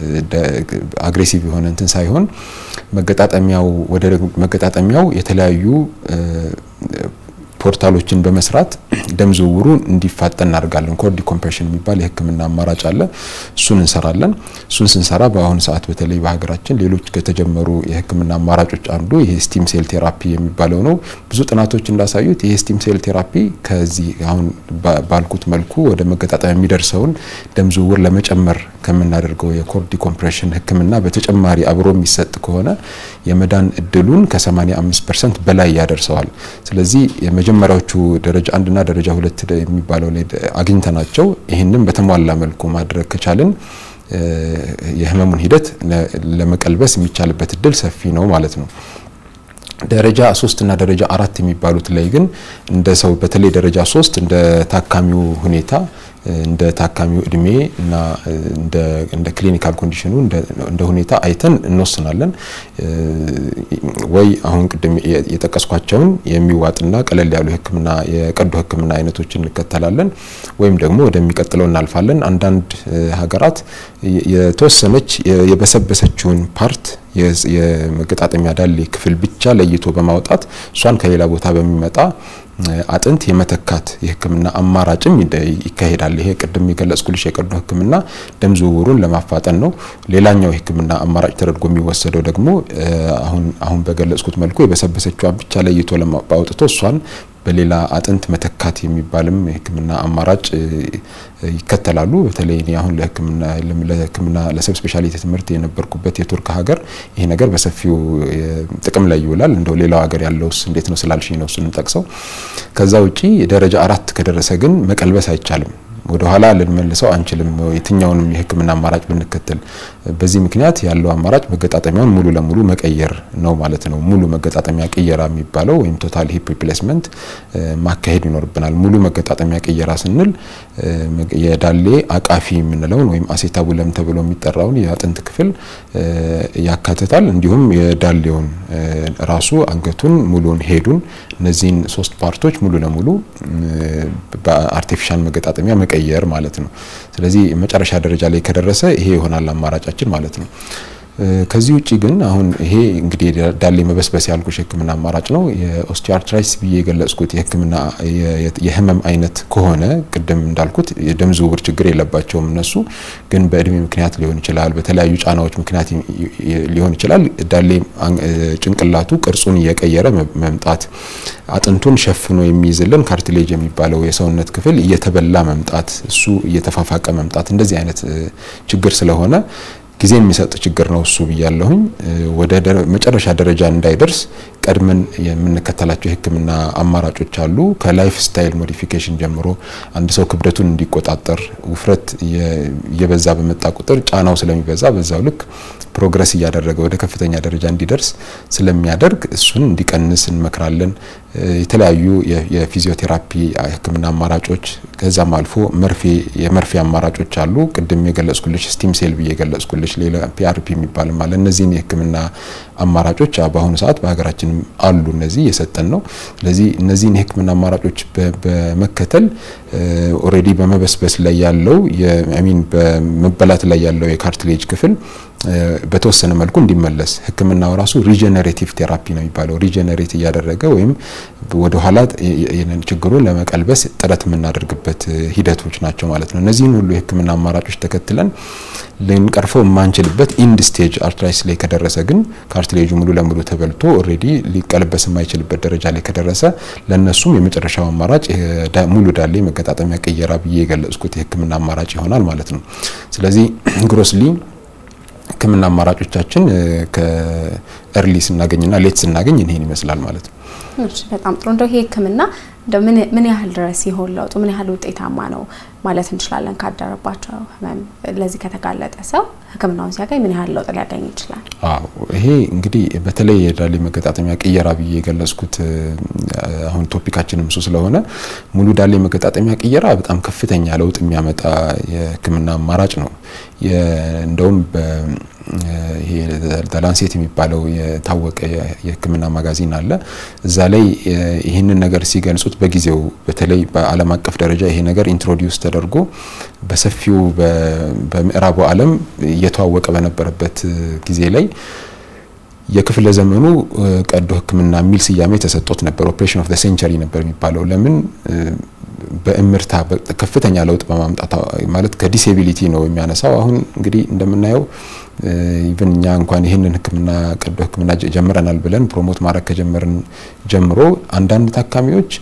አግሬሲቭ የሆነ እንትን ሳይሆን መገጣጠሚያው ወደ መገጣጠሚያው የተለያዩ ፖርታሎችን በመስራት ደም ዝውውሩ እንዲፋጠን እናደርጋለን። ኮርድ ኮምፕሬሽን የሚባል የህክምና አማራጭ አለ። እሱን እንሰራለን። እሱን ስንሰራ በአሁኑ ሰዓት በተለይ በሀገራችን ሌሎች ከተጀመሩ የህክምና አማራጮች አንዱ ይሄ ስቲም ሴል ቴራፒ የሚባለው ነው። ብዙ ጥናቶች እንዳሳዩት ይሄ ስቲም ሴል ቴራፒ ከዚህ አሁን ባልኩት መልኩ ወደ መገጣጠሚያ የሚደርሰውን ደም ዝውውር ለመጨመር ከምናደርገው የኮርድ ኮምፕሬሽን ህክምና በተጨማሪ አብሮ የሚሰጥ ከሆነ የመዳን እድሉን ከ85 ፐርሰንት በላይ ያደርሰዋል። ስለዚህ የመጀመሪያዎቹ ደረጃ አንድና ደረጃ ሁለት የሚባለው ላይ አግኝተናቸው ይህንን በተሟላ መልኩ ማድረግ ከቻልን የህመሙን ሂደት ለመቀልበስ የሚቻልበት እድል ሰፊ ነው ማለት ነው። ደረጃ ሶስት እና ደረጃ አራት የሚባሉት ላይ ግን እንደ ሰው በተለይ ደረጃ ሶስት እንደ ታካሚው ሁኔታ እንደ ታካሚው እድሜ እና እንደ ክሊኒካል ኮንዲሽኑ እንደ ሁኔታ አይተን እንወስናለን። ወይ አሁን ቅድም የጠቀስኳቸውን የሚዋጥና ቀለል ያሉ ሕክምና የቀዶ ሕክምና አይነቶችን እንከተላለን ወይም ደግሞ ወደሚቀጥለው እናልፋለን። አንዳንድ ሀገራት የተወሰነች የበሰበሰችውን ፓርት የመገጣጠሚያ ዳሌ ክፍል ብቻ ለይቶ በማውጣት እሷን ከሌላ ቦታ በሚመጣ አጥንት የመተካት የህክምና አማራጭም ይካሄዳል። ይሄ ቅድም የገለጽኩልሽ የቀዶ ህክምና ደም ዝውውሩን ለማፋጠን ነው። ሌላኛው የህክምና አማራጭ ተደርጎ የሚወሰደው ደግሞ አሁን አሁን በገለጽኩት መልኩ የበሰበሰችዋን ብቻ ለይቶ አውጥቶ እሷን በሌላ አጥንት መተካት የሚባልም የህክምና አማራጭ ይከተላሉ። በተለይ እኔ አሁን ለህክምና ለህክምና ለሰብ ስፔሻሊቲ ትምህርት የነበርኩበት የቱርክ ሀገር ይሄ ነገር በሰፊው ጥቅም ላይ ይውላል። እንደው ሌላው ሀገር ያለውስ እንዴት ነው ስላልሽኝ ነው እሱንም ጠቅሰው። ከዛ ውጪ ደረጃ አራት ከደረሰ ግን መቀልበስ አይቻልም። ወደ ኋላ ልንመልሰው አንችልም፣ የትኛውንም የህክምና አማራጭ ብንከተል። በዚህ ምክንያት ያለው አማራጭ መገጣጠሚያውን ሙሉ ለሙሉ መቀየር ነው ማለት ነው። ሙሉ መገጣጠሚያ ቅየራ የሚባለው ወይም ቶታል ሂፕ ሪፕሌስመንት ማካሄድ ይኖርብናል። ሙሉ መገጣጠሚያ ቅየራ ስንል የዳሌ አቃፊ የምንለውን ወይም አሴታቡለም ተብሎ የሚጠራውን የአጥንት ክፍል ያካትታል። እንዲሁም የዳሌውን ራሱ አንገቱን፣ ሙሉን ሄዱን፣ እነዚህን ሶስት ፓርቶች ሙሉ ለሙሉ በአርቲፊሻል መገጣጠሚያ መቀየር ማለት ነው። ስለዚህ መጨረሻ ደረጃ ላይ ከደረሰ ይሄ ይሆናል አማራጫችን ማለት ነው። ከዚህ ውጪ ግን አሁን ይሄ እንግዲህ ዳሌ መበስበስ ያልኩሽ የህክምና አማራጭ ነው። የኦስቲዮአርትራይትስ ብዬ የገለጽኩት የህክምና የህመም አይነት ከሆነ ቅድም እንዳልኩት የደም ዝውውር ችግር የለባቸውም እነሱ ግን በእድሜ ምክንያት ሊሆን ይችላል፣ በተለያዩ ጫናዎች ምክንያት ሊሆን ይችላል። ዳሌ ጭንቅላቱ ቅርጹን እየቀየረ መምጣት፣ አጥንቱን ሸፍኖ የሚይዝልን ካርትሌጅ የሚባለው የሰውነት ክፍል እየተበላ መምጣት፣ እሱ እየተፋፋቀ መምጣት እንደዚህ አይነት ችግር ስለሆነ ጊዜ የሚሰጥ ችግር ነው እሱ ብያለሁኝ። ወደ መጨረሻ ደረጃ እንዳይደርስ ቀድመን የምንከተላቸው የህክምና አማራጮች አሉ። ከላይፍ ስታይል ሞዲፊኬሽን ጀምሮ አንድ ሰው ክብደቱን እንዲቆጣጠር፣ ውፍረት እየበዛ በመጣ ቁጥር ጫናው ስለሚበዛ በዛው ልክ ፕሮግረስ እያደረገ ወደ ከፍተኛ ደረጃ እንዲደርስ ስለሚያደርግ እሱን እንዲቀንስ እንመክራለን። የተለያዩ የፊዚዮቴራፒ ህክምና አማራጮች ከዛም አልፎ መርፌ የመርፌ አማራጮች አሉ። ቅድም የገለጽኩልሽ ስቲም ሴል ብዬ የገለጽኩልሽ ሌላ ፒአርፒ የሚባልም አለ። እነዚህን የህክምና አማራጮች በአሁኑ ሰዓት በሀገራችን አሉ። እነዚህ እየሰጠን ነው። ስለዚህ እነዚህን የህክምና አማራጮች በመከተል ኦልሬዲ በመበስበስ ላይ ያለው ሚን በመበላት ላይ ያለው የካርትሌጅ ክፍል በተወሰነ መልኩ እንዲመለስ ህክምናው ራሱ ሪጀነሬቲቭ ቴራፒ ነው የሚባለው። ሪጀነሬት እያደረገ ወይም ወደ ኋላ ችግሩን ለመቀልበስ ጥረት የምናደርግበት ሂደቶች ናቸው ማለት ነው። እነዚህን ሁሉ የህክምና አማራጮች ተከትለን ልንቀርፈው የማንችልበት ኢንድ ስቴጅ አርትራይስ ላይ ከደረሰ ግን ካርትሌጁ ሙሉ ለሙሉ ተበልቶ ኦልሬዲ ሊቀለበስ የማይችልበት ደረጃ ላይ ከደረሰ ለእነሱም የመጨረሻው አማራጭ ሙሉ ዳሌ መገጣጠሚያ ቅየራ ብዬ የገለጽኩት የህክምና አማራጭ ይሆናል ማለት ነው። ስለዚህ ግሮስሊ ህክምና አማራጮቻችን ከእርሊ ስናገኝና ሌት ስናገኝ ይህን ይመስላል ማለት ነው። እሺ በጣም ጥሩ። እንደው ይሄ ህክምና እንደው ምን ምን ያህል ድረስ ይሆን ለውጡ ምን ያህል ውጤታማ ነው ማለት እንችላለን? ካደረባቸው ህመም ለዚህ ከተጋለጠ ሰው ህክምናውን ሲያገኝ ምን ያህል ለውጥ ሊያገኝ ይችላል? አዎ ይሄ እንግዲህ በተለይ የዳሌ መገጣጠሚያ ቅየራ ብዬ የገለጽኩት አሁን ቶፒካችንም እሱ ስለሆነ ሙሉ ዳሌ መገጣጠሚያ ቅየራ በጣም ከፍተኛ ለውጥ የሚያመጣ የህክምና አማራጭ ነው። እንደውም ይሄ ላንሴት የሚባለው የታወቀ የህክምና ማጋዚን አለ። እዛ ላይ ይህንን ነገር ሲገልጹት በጊዜው በተለይ በዓለም አቀፍ ደረጃ ይሄ ነገር ኢንትሮዲውስ ተደርጎ በሰፊው በምዕራቡ ዓለም እየተዋወቀ በነበረበት ጊዜ ላይ የክፍለ ዘመኑ ቀዶ ህክምና የሚል ስያሜ ተሰጥቶት ነበር። ኦፕሬሽን ኦፍ ዘ ሴንቸሪ ነበር የሚባለው። ለምን በእምርታ ከፍተኛ ለውጥ በማምጣት ማለት ከዲሴቢሊቲ ነው የሚያነሳው። አሁን እንግዲህ እንደምናየው ኢቨን እኛ እንኳን ይህንን ህክምና ቀዶ ህክምና ጀምረናል ብለን ፕሮሞት ማድረግ ከጀመርን ጀምሮ አንዳንድ ታካሚዎች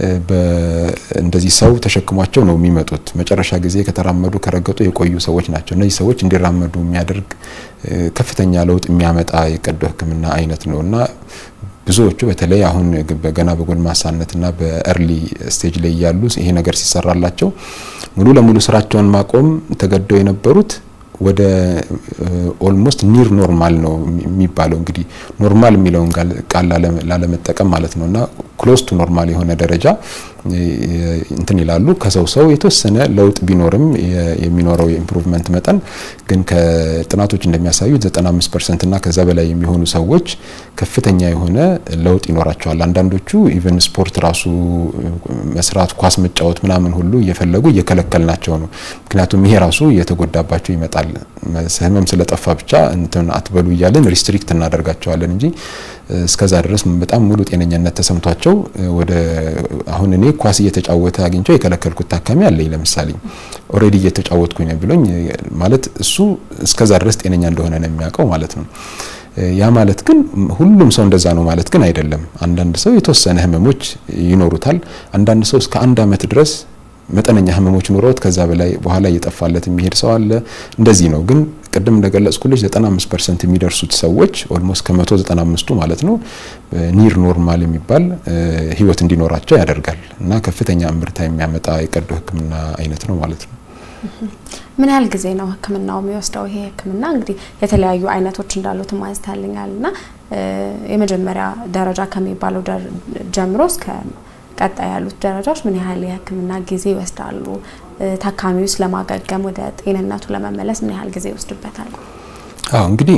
እንደዚህ ሰው ተሸክሟቸው ነው የሚመጡት። መጨረሻ ጊዜ ከተራመዱ ከረገጡ የቆዩ ሰዎች ናቸው። እነዚህ ሰዎች እንዲራመዱ የሚያደርግ ከፍተኛ ለውጥ የሚያመጣ የቀዶ ህክምና አይነት ነው እና ብዙዎቹ በተለይ አሁን ገና በጎልማሳነትና በእርሊ ስቴጅ ላይ ያሉ ይሄ ነገር ሲሰራላቸው ሙሉ ለሙሉ ስራቸውን ማቆም ተገደው የነበሩት ወደ ኦልሞስት ኒር ኖርማል ነው የሚባለው እንግዲህ ኖርማል የሚለውን ቃል ላለመጠቀም ማለት ነው እና ክሎዝ ቱ ኖርማል የሆነ ደረጃ እንትን ይላሉ። ከሰው ሰው የተወሰነ ለውጥ ቢኖርም የሚኖረው የኢምፕሩቭመንት መጠን ግን ከጥናቶች እንደሚያሳዩት 95 ፐርሰንት እና ከዛ በላይ የሚሆኑ ሰዎች ከፍተኛ የሆነ ለውጥ ይኖራቸዋል። አንዳንዶቹ ኢቨን ስፖርት ራሱ መስራት፣ ኳስ መጫወት ምናምን ሁሉ እየፈለጉ እየከለከልናቸው ነው። ምክንያቱም ይሄ ራሱ እየተጎዳባቸው ይመጣል። ህመም ስለጠፋ ብቻ እንትን አትበሉ እያለን ሪስትሪክት እናደርጋቸዋለን እንጂ እስከዛ ድረስ በጣም ሙሉ ጤነኛነት ተሰምቷቸው ወደ አሁን እኔ ኳስ እየተጫወተ አግኝቸው የከለከልኩት ታካሚ አለኝ። ለምሳሌ ኦልሬዲ እየተጫወትኩኝ ነው ብሎኝ ማለት እሱ እስከዛ ድረስ ጤነኛ እንደሆነ ነው የሚያውቀው ማለት ነው። ያ ማለት ግን ሁሉም ሰው እንደዛ ነው ማለት ግን አይደለም። አንዳንድ ሰው የተወሰነ ህመሞች ይኖሩታል። አንዳንድ ሰው እስከ አንድ አመት ድረስ መጠነኛ ህመሞች ኑሮት ከዛ በላይ በኋላ እየጠፋለት የሚሄድ ሰው አለ። እንደዚህ ነው። ግን ቅድም እንደገለጽኩልሽ 95 ፐርሰንት የሚደርሱት ሰዎች ኦልሞስት ከ195ቱ ማለት ነው ኒር ኖርማል የሚባል ህይወት እንዲኖራቸው ያደርጋል እና ከፍተኛ እምርታ የሚያመጣ የቀዶ ህክምና አይነት ነው ማለት ነው። ምን ያህል ጊዜ ነው ህክምናው የሚወስደው? ይሄ ህክምና እንግዲህ የተለያዩ አይነቶች እንዳሉት ማንስታልኛል እና የመጀመሪያ ደረጃ ከሚባለው ጀምሮ እስከ ቀጣይ ያሉት ደረጃዎች ምን ያህል የህክምና ጊዜ ይወስዳሉ? ታካሚውስ ለማገገም ወደ ጤንነቱ ለመመለስ ምን ያህል ጊዜ ይወስድበታል? አዎ እንግዲህ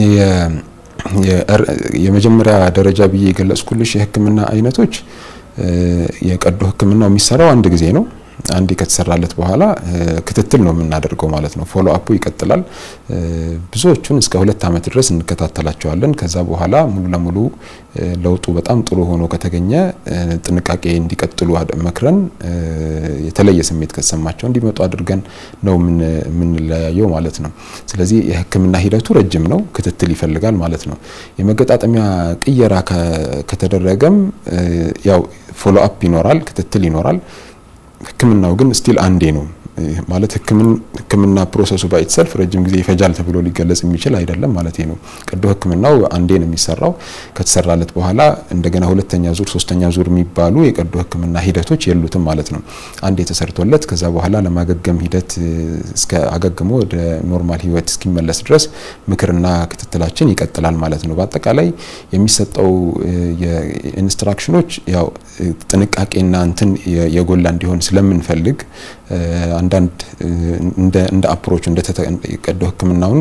የመጀመሪያ ደረጃ ብዬ የገለጽኩልሽ የህክምና አይነቶች የቀዶ ህክምናው የሚሰራው አንድ ጊዜ ነው። አንዴ ከተሰራለት በኋላ ክትትል ነው የምናደርገው ማለት ነው። ፎሎ አፑ ይቀጥላል። ብዙዎቹን እስከ ሁለት ዓመት ድረስ እንከታተላቸዋለን። ከዛ በኋላ ሙሉ ለሙሉ ለውጡ በጣም ጥሩ ሆኖ ከተገኘ ጥንቃቄ እንዲቀጥሉ መክረን የተለየ ስሜት ከተሰማቸው እንዲመጡ አድርገን ነው የምንለያየው ማለት ነው። ስለዚህ የህክምና ሂደቱ ረጅም ነው፣ ክትትል ይፈልጋል ማለት ነው። የመገጣጠሚያ ቅየራ ከተደረገም ያው ፎሎ አፕ ይኖራል፣ ክትትል ይኖራል። ህክምናው ግን ስቲል አንዴ ነው ማለት ህክምና ፕሮሰሱ ባይትሰልፍ ረጅም ጊዜ ይፈጃል ተብሎ ሊገለጽ የሚችል አይደለም ማለት ነው። ቀዶ ህክምናው አንዴ ነው የሚሰራው። ከተሰራለት በኋላ እንደገና ሁለተኛ ዙር፣ ሶስተኛ ዙር የሚባሉ የቀዶ ህክምና ሂደቶች የሉትም ማለት ነው። አንዴ ተሰርቶለት ከዛ በኋላ ለማገገም ሂደት እስከ አገግሞ ወደ ኖርማል ህይወት እስኪመለስ ድረስ ምክርና ክትትላችን ይቀጥላል ማለት ነው። በአጠቃላይ የሚሰጠው የኢንስትራክሽኖች ያው ጥንቃቄና እንትን የጎላ እንዲሆን ስለምንፈልግ አንዳንድ እንደ አፕሮች እንደ ቀዶ ህክምናውን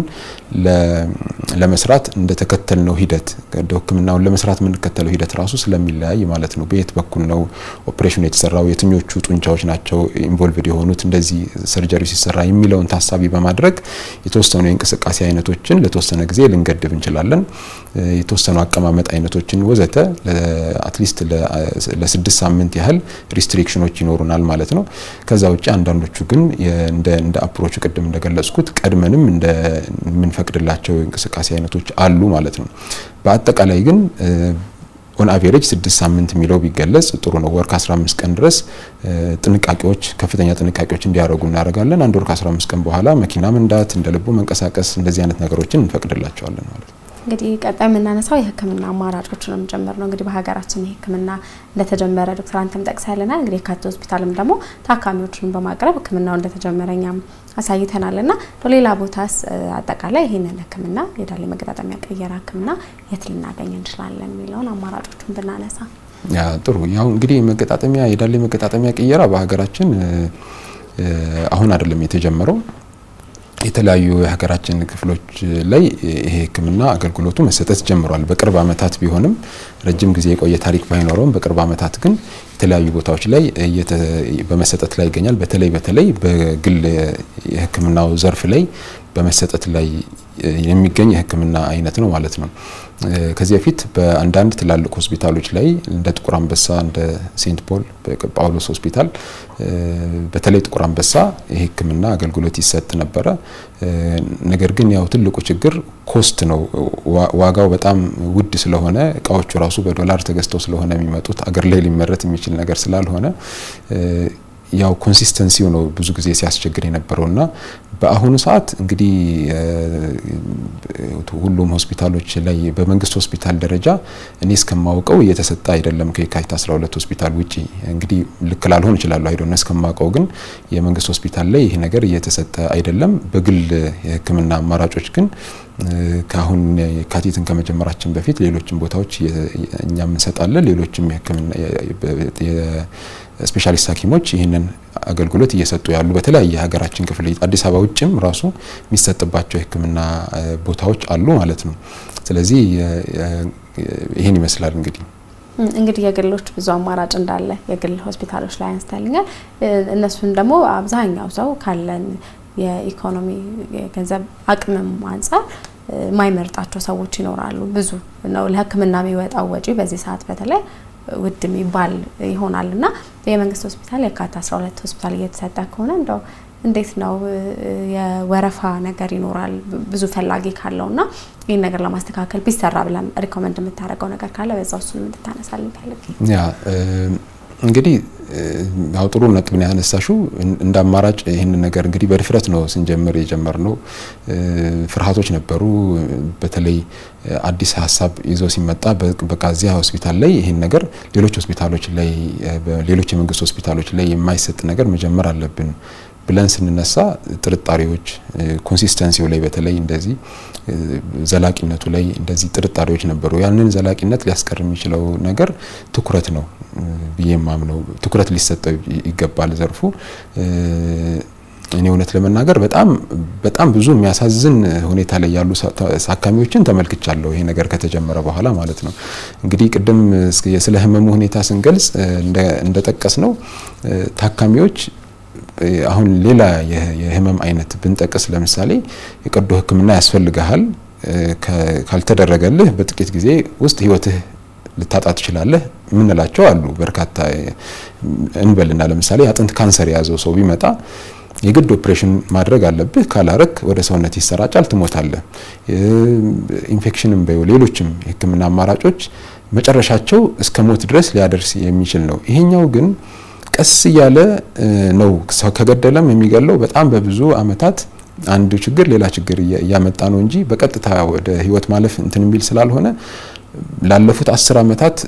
ለመስራት እንደተከተልነው ሂደት ቀዶ ህክምናውን ለመስራት የምንከተለው ሂደት ራሱ ስለሚለያይ ማለት ነው። በየት በኩል ነው ኦፕሬሽኑ የተሰራው፣ የትኞቹ ጡንቻዎች ናቸው ኢንቮልቭድ የሆኑት እንደዚህ ሰርጀሪ ሲሰራ የሚለውን ታሳቢ በማድረግ የተወሰኑ የእንቅስቃሴ አይነቶችን ለተወሰነ ጊዜ ልንገድብ እንችላለን። የተወሰኑ አቀማመጥ አይነቶችን ወዘተ አትሊስት ለስድስት ሳምንት ያህል ሪስትሪክሽኖች ይኖሩናል ማለት ነው። ከዛ ውጭ አንዳንዶቹ ግን እንደ አፕሮቹ ቅድም እንደገለጽኩት ቀድመንም እንደምንፈቅድላቸው እንቅስቃሴ አይነቶች አሉ ማለት ነው። በአጠቃላይ ግን ኦን አቬሬጅ ስድስት ሳምንት የሚለው ቢገለጽ ጥሩ ነው። ወር ከ15 ቀን ድረስ ጥንቃቄዎች ከፍተኛ ጥንቃቄዎች እንዲያደርጉ እናደርጋለን። አንድ ወር ከ15 ቀን በኋላ መኪና መንዳት፣ እንደ ልቡ መንቀሳቀስ እንደዚህ አይነት ነገሮችን እንፈቅድላቸዋለን ማለት ነው። እንግዲህ ቀጣይ የምናነሳው የህክምና አማራጮችንም ጭምር ነው። እንግዲህ በሀገራችን የህክምና እንደተጀመረ ዶክተር አንተም ጠቅሰህልናል። እንግዲህ የካቲት ሆስፒታልም ደግሞ ታካሚዎችን በማቅረብ ህክምናው እንደተጀመረ እኛም አሳይተናል እና ሌላ ቦታስ አጠቃላይ ይህንን ህክምና የዳሌ መገጣጠሚያ ቅየራ ህክምና የት ልናገኝ እንችላለን የሚለውን አማራጮቹን ብናነሳ ያ ጥሩ። ያው እንግዲህ መገጣጠሚያ የዳሌ መገጣጠሚያ ቅየራ በሀገራችን አሁን አይደለም የተጀመረው የተለያዩ የሀገራችን ክፍሎች ላይ ይሄ ህክምና አገልግሎቱ መሰጠት ጀምሯል። በቅርብ ዓመታት ቢሆንም ረጅም ጊዜ የቆየ ታሪክ ባይኖረውም በቅርብ ዓመታት ግን የተለያዩ ቦታዎች ላይ በመሰጠት ላይ ይገኛል። በተለይ በተለይ በግል የህክምናው ዘርፍ ላይ በመሰጠት ላይ የሚገኝ የህክምና አይነት ነው ማለት ነው። ከዚህ በፊት በአንዳንድ ትላልቅ ሆስፒታሎች ላይ እንደ ጥቁር አንበሳ፣ እንደ ሴንት ፖል ጳውሎስ ሆስፒታል በተለይ ጥቁር አንበሳ የህክምና አገልግሎት ይሰጥ ነበረ። ነገር ግን ያው ትልቁ ችግር ኮስት ነው። ዋጋው በጣም ውድ ስለሆነ እቃዎቹ ራሱ በዶላር ተገዝተው ስለሆነ የሚመጡት አገር ላይ ሊመረት የሚችል ነገር ስላልሆነ ያው ኮንሲስተንሲው ነው ብዙ ጊዜ ሲያስቸግር የነበረውና በአሁኑ ሰዓት እንግዲህ ሁሉም ሆስፒታሎች ላይ በመንግስት ሆስፒታል ደረጃ እኔ እስከማውቀው እየተሰጠ አይደለም። ከየካቲት 12 ሆስፒታል ውጪ እንግዲህ ልክ ላልሆን እችላለሁ አይደለም። እስከማውቀው ግን የመንግስት ሆስፒታል ላይ ይህ ነገር እየተሰጠ አይደለም። በግል የህክምና አማራጮች ግን ከአሁን የካቲትን ከመጀመራችን በፊት ሌሎችም ቦታዎች እኛም እንሰጣለን። ሌሎችም የሕክምና የስፔሻሊስት ሐኪሞች ይህንን አገልግሎት እየሰጡ ያሉ በተለያየ ሀገራችን ክፍል አዲስ አበባ ውጭም ራሱ የሚሰጥባቸው የሕክምና ቦታዎች አሉ ማለት ነው። ስለዚህ ይህን ይመስላል እንግዲህ እንግዲህ የግሎች ብዙ አማራጭ እንዳለ የግል ሆስፒታሎች ላይ አንስተልኛል። እነሱን ደግሞ አብዛኛው ሰው ካለን የኢኮኖሚ የገንዘብ አቅምም አንጻር የማይመርጣቸው ሰዎች ይኖራሉ። ብዙ ነው ለህክምና የሚወጣው ወጪ በዚህ ሰዓት በተለይ ውድ የሚባል ይሆናል እና የመንግስት ሆስፒታል የካቲት 12 ሆስፒታል እየተሰጠ ከሆነ እንደው እንዴት ነው የወረፋ ነገር ይኖራል ብዙ ፈላጊ ካለው እና ይህን ነገር ለማስተካከል ቢሰራ ብለን ሪኮመንድ የምታደርገው ነገር ካለ በዛ እሱን እንድታነሳልኝ ፈልግ ያ እንግዲህ ያው ጥሩ ነጥብን ያነሳሽው እንደ አማራጭ ይህንን ነገር እንግዲህ በድፍረት ነው ስንጀምር የጀመርነው። ፍርሃቶች ነበሩ። በተለይ አዲስ ሀሳብ ይዞ ሲመጣ በቃ እዚያ ሆስፒታል ላይ ይህን ነገር ሌሎች ሆስፒታሎች ላይ ሌሎች የመንግስት ሆስፒታሎች ላይ የማይሰጥ ነገር መጀመር አለብን ብለን ስንነሳ ጥርጣሬዎች ኮንሲስተንሲው ላይ በተለይ እንደዚህ ዘላቂነቱ ላይ እንደዚህ ጥርጣሬዎች ነበሩ። ያንን ዘላቂነት ሊያስቀር የሚችለው ነገር ትኩረት ነው ብዬ የማምነው ትኩረት ሊሰጠው ይገባል ዘርፉ። እኔ እውነት ለመናገር በጣም በጣም ብዙ የሚያሳዝን ሁኔታ ላይ ያሉ ታካሚዎችን ተመልክቻለሁ። ይሄ ነገር ከተጀመረ በኋላ ማለት ነው። እንግዲህ ቅድም ስለ ህመሙ ሁኔታ ስንገልጽ እንደጠቀስ ነው ታካሚዎች አሁን ሌላ የህመም አይነት ብንጠቅስ ለምሳሌ የቀዶ ሕክምና ያስፈልግሃል ካልተደረገልህ በጥቂት ጊዜ ውስጥ ህይወትህ ልታጣ ትችላለህ የምንላቸው አሉ። በርካታ እንበልና ለምሳሌ አጥንት ካንሰር የያዘው ሰው ቢመጣ የግድ ኦፕሬሽን ማድረግ አለብህ። ካላረክ ወደ ሰውነት ይሰራጫል፣ ትሞታለህ። ኢንፌክሽንም በዩ ሌሎችም የህክምና አማራጮች መጨረሻቸው እስከ ሞት ድረስ ሊያደርስ የሚችል ነው። ይሄኛው ግን ቀስ እያለ ነው ከገደለም የሚገለው በጣም በብዙ አመታት አንዱ ችግር ሌላ ችግር እያመጣ ነው እንጂ በቀጥታ ወደ ህይወት ማለፍ እንትን የሚል ስላልሆነ ላለፉት አስር አመታት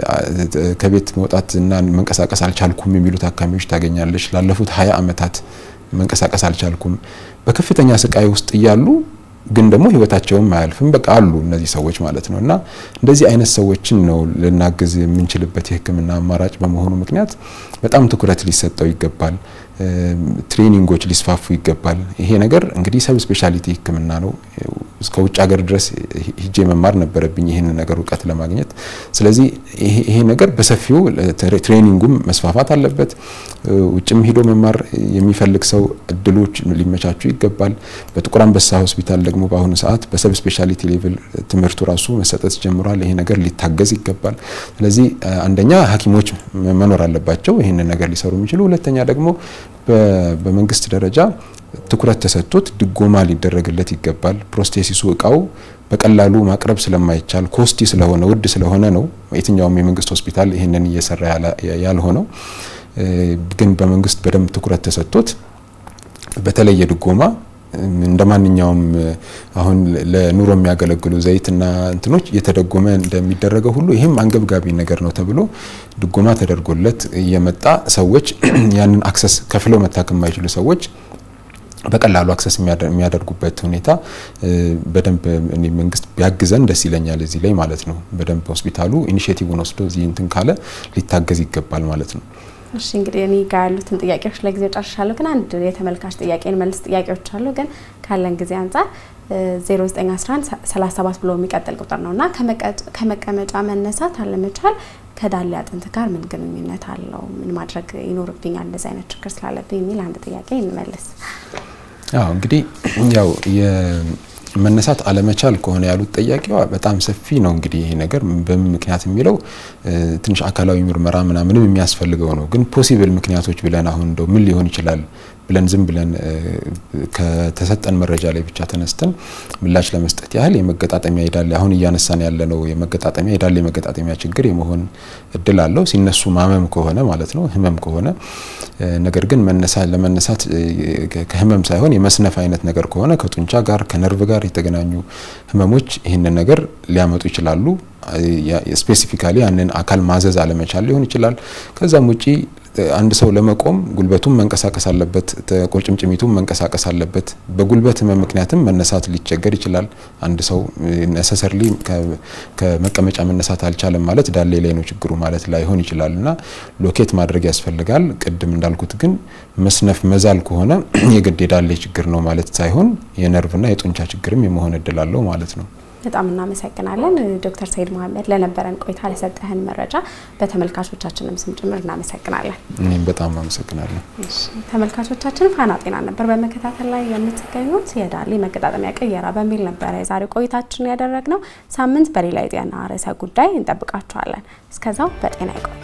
ከቤት መውጣት እና መንቀሳቀስ አልቻልኩም የሚሉ ታካሚዎች ታገኛለች። ላለፉት ሀያ አመታት መንቀሳቀስ አልቻልኩም በከፍተኛ ስቃይ ውስጥ እያሉ ግን ደግሞ ህይወታቸውም አያልፍም። በቃ አሉ እነዚህ ሰዎች ማለት ነው። እና እንደዚህ አይነት ሰዎችን ነው ልናግዝ የምንችልበት የህክምና አማራጭ በመሆኑ ምክንያት በጣም ትኩረት ሊሰጠው ይገባል። ትሬኒንጎች ሊስፋፉ ይገባል። ይሄ ነገር እንግዲህ ሰብ ስፔሻሊቲ ህክምና ነው። እስከ ውጭ ሀገር ድረስ ሂጄ መማር ነበረብኝ ይህንን ነገር እውቀት ለማግኘት። ስለዚህ ይሄ ነገር በሰፊው ትሬኒንጉም መስፋፋት አለበት። ውጭም ሂዶ መማር የሚፈልግ ሰው እድሎች ሊመቻቹ ይገባል። በጥቁር አንበሳ ሆስፒታል ደግሞ በአሁኑ ሰዓት በሰብ ስፔሻሊቲ ሌቭል ትምህርቱ ራሱ መሰጠት ጀምሯል። ይሄ ነገር ሊታገዝ ይገባል። ስለዚህ አንደኛ ሐኪሞች መኖር አለባቸው ይህንን ነገር ሊሰሩ የሚችሉ፣ ሁለተኛ ደግሞ በመንግስት ደረጃ ትኩረት ተሰጥቶት ድጎማ ሊደረግለት ይገባል። ፕሮስቴሲሱ እቃው በቀላሉ ማቅረብ ስለማይቻል ኮስቲ ስለሆነ ውድ ስለሆነ ነው የትኛውም የመንግስት ሆስፒታል ይህንን እየሰራ ያልሆነው። ግን በመንግስት በደንብ ትኩረት ተሰጥቶት በተለየ ድጎማ እንደ ማንኛውም አሁን ለኑሮ የሚያገለግሉ ዘይትና እንትኖች እየተደጎመ እንደሚደረገው ሁሉ ይህም አንገብጋቢ ነገር ነው ተብሎ ድጎማ ተደርጎለት እየመጣ ሰዎች ያንን አክሰስ ከፍለው መታከም የማይችሉ ሰዎች በቀላሉ አክሰስ የሚያደርጉበት ሁኔታ በደንብ መንግስት ቢያግዘን ደስ ይለኛል። እዚህ ላይ ማለት ነው። በደንብ ሆስፒታሉ ኢኒሽቲቭን ወስዶ እዚህ እንትን ካለ ሊታገዝ ይገባል ማለት ነው። እሺ እንግዲህ እኔ ጋር ያሉትን ጥያቄዎች ለጊዜው ጨርሻለሁ። ግን አንድ የተመልካች ጥያቄን መልስ ጥያቄዎች አሉ። ግን ካለን ጊዜ አንጻር 0911 37 ብሎ የሚቀጥል ቁጥር ነው እና ከመቀመጫ መነሳት አለመቻል ከዳሌ አጥንት ጋር ምን ግንኙነት አለው? ምን ማድረግ ይኖርብኛል እንደዚህ አይነት ችግር ስላለብኝ የሚል አንድ ጥያቄ እንመልስ። አዎ እንግዲህ ያው መነሳት አለመቻል ከሆነ ያሉት ጠያቂዋ በጣም ሰፊ ነው። እንግዲህ ይሄ ነገር በምን ምክንያት የሚለው ትንሽ አካላዊ ምርመራ ምናምንም የሚያስፈልገው ነው። ግን ፖሲብል ምክንያቶች ብለን አሁን እንደው ምን ሊሆን ይችላል ብለን ዝም ብለን ከተሰጠን መረጃ ላይ ብቻ ተነስተን ምላሽ ለመስጠት ያህል የመገጣጠሚያ የዳሌ አሁን እያነሳን ያለነው የመገጣጠሚያ የዳሌ መገጣጠሚያ ችግር የመሆን እድል አለው ሲነሱ ማመም ከሆነ ማለት ነው ህመም ከሆነ ነገር ግን መነሳት ለመነሳት ከህመም ሳይሆን የመስነፍ አይነት ነገር ከሆነ ከጡንቻ ጋር ከነርቭ ጋር የተገናኙ ህመሞች ይህንን ነገር ሊያመጡ ይችላሉ። ስፔሲፊካሊ ያንን አካል ማዘዝ አለመቻል ሊሆን ይችላል። ከዛም ውጪ አንድ ሰው ለመቆም ጉልበቱም መንቀሳቀስ አለበት፣ ቁርጭምጭሚቱም መንቀሳቀስ አለበት። በጉልበት ህመም ምክንያትም መነሳት ሊቸገር ይችላል። አንድ ሰው ነሰሰርሊ ከመቀመጫ መነሳት አልቻለም ማለት ዳሌ ላይ ነው ችግሩ ማለት ላይሆን ይችላል እና ሎኬት ማድረግ ያስፈልጋል። ቅድም እንዳልኩት ግን መስነፍ መዛል ከሆነ የግድ የዳሌ ችግር ነው ማለት ሳይሆን የነርቭና የጡንቻ ችግርም የመሆን እድል አለው ማለት ነው። በጣም እናመሰግናለን ዶክተር ሰይድ መሀመድ ለነበረን ቆይታ ለሰጠህን መረጃ በተመልካቾቻችንም ስም ጭምር እናመሰግናለን። እኔም በጣም አመሰግናለሁ። ተመልካቾቻችን ፋና ጤና ነበር በመከታተል ላይ የምትገኙት። የዳሌ መገጣጠሚያ ቅየራ በሚል ነበረ የዛሬ ቆይታችን ያደረግነው። ሳምንት በሌላ የጤና ርዕሰ ጉዳይ እንጠብቃችኋለን። እስከዛው በጤና ይቆዩ።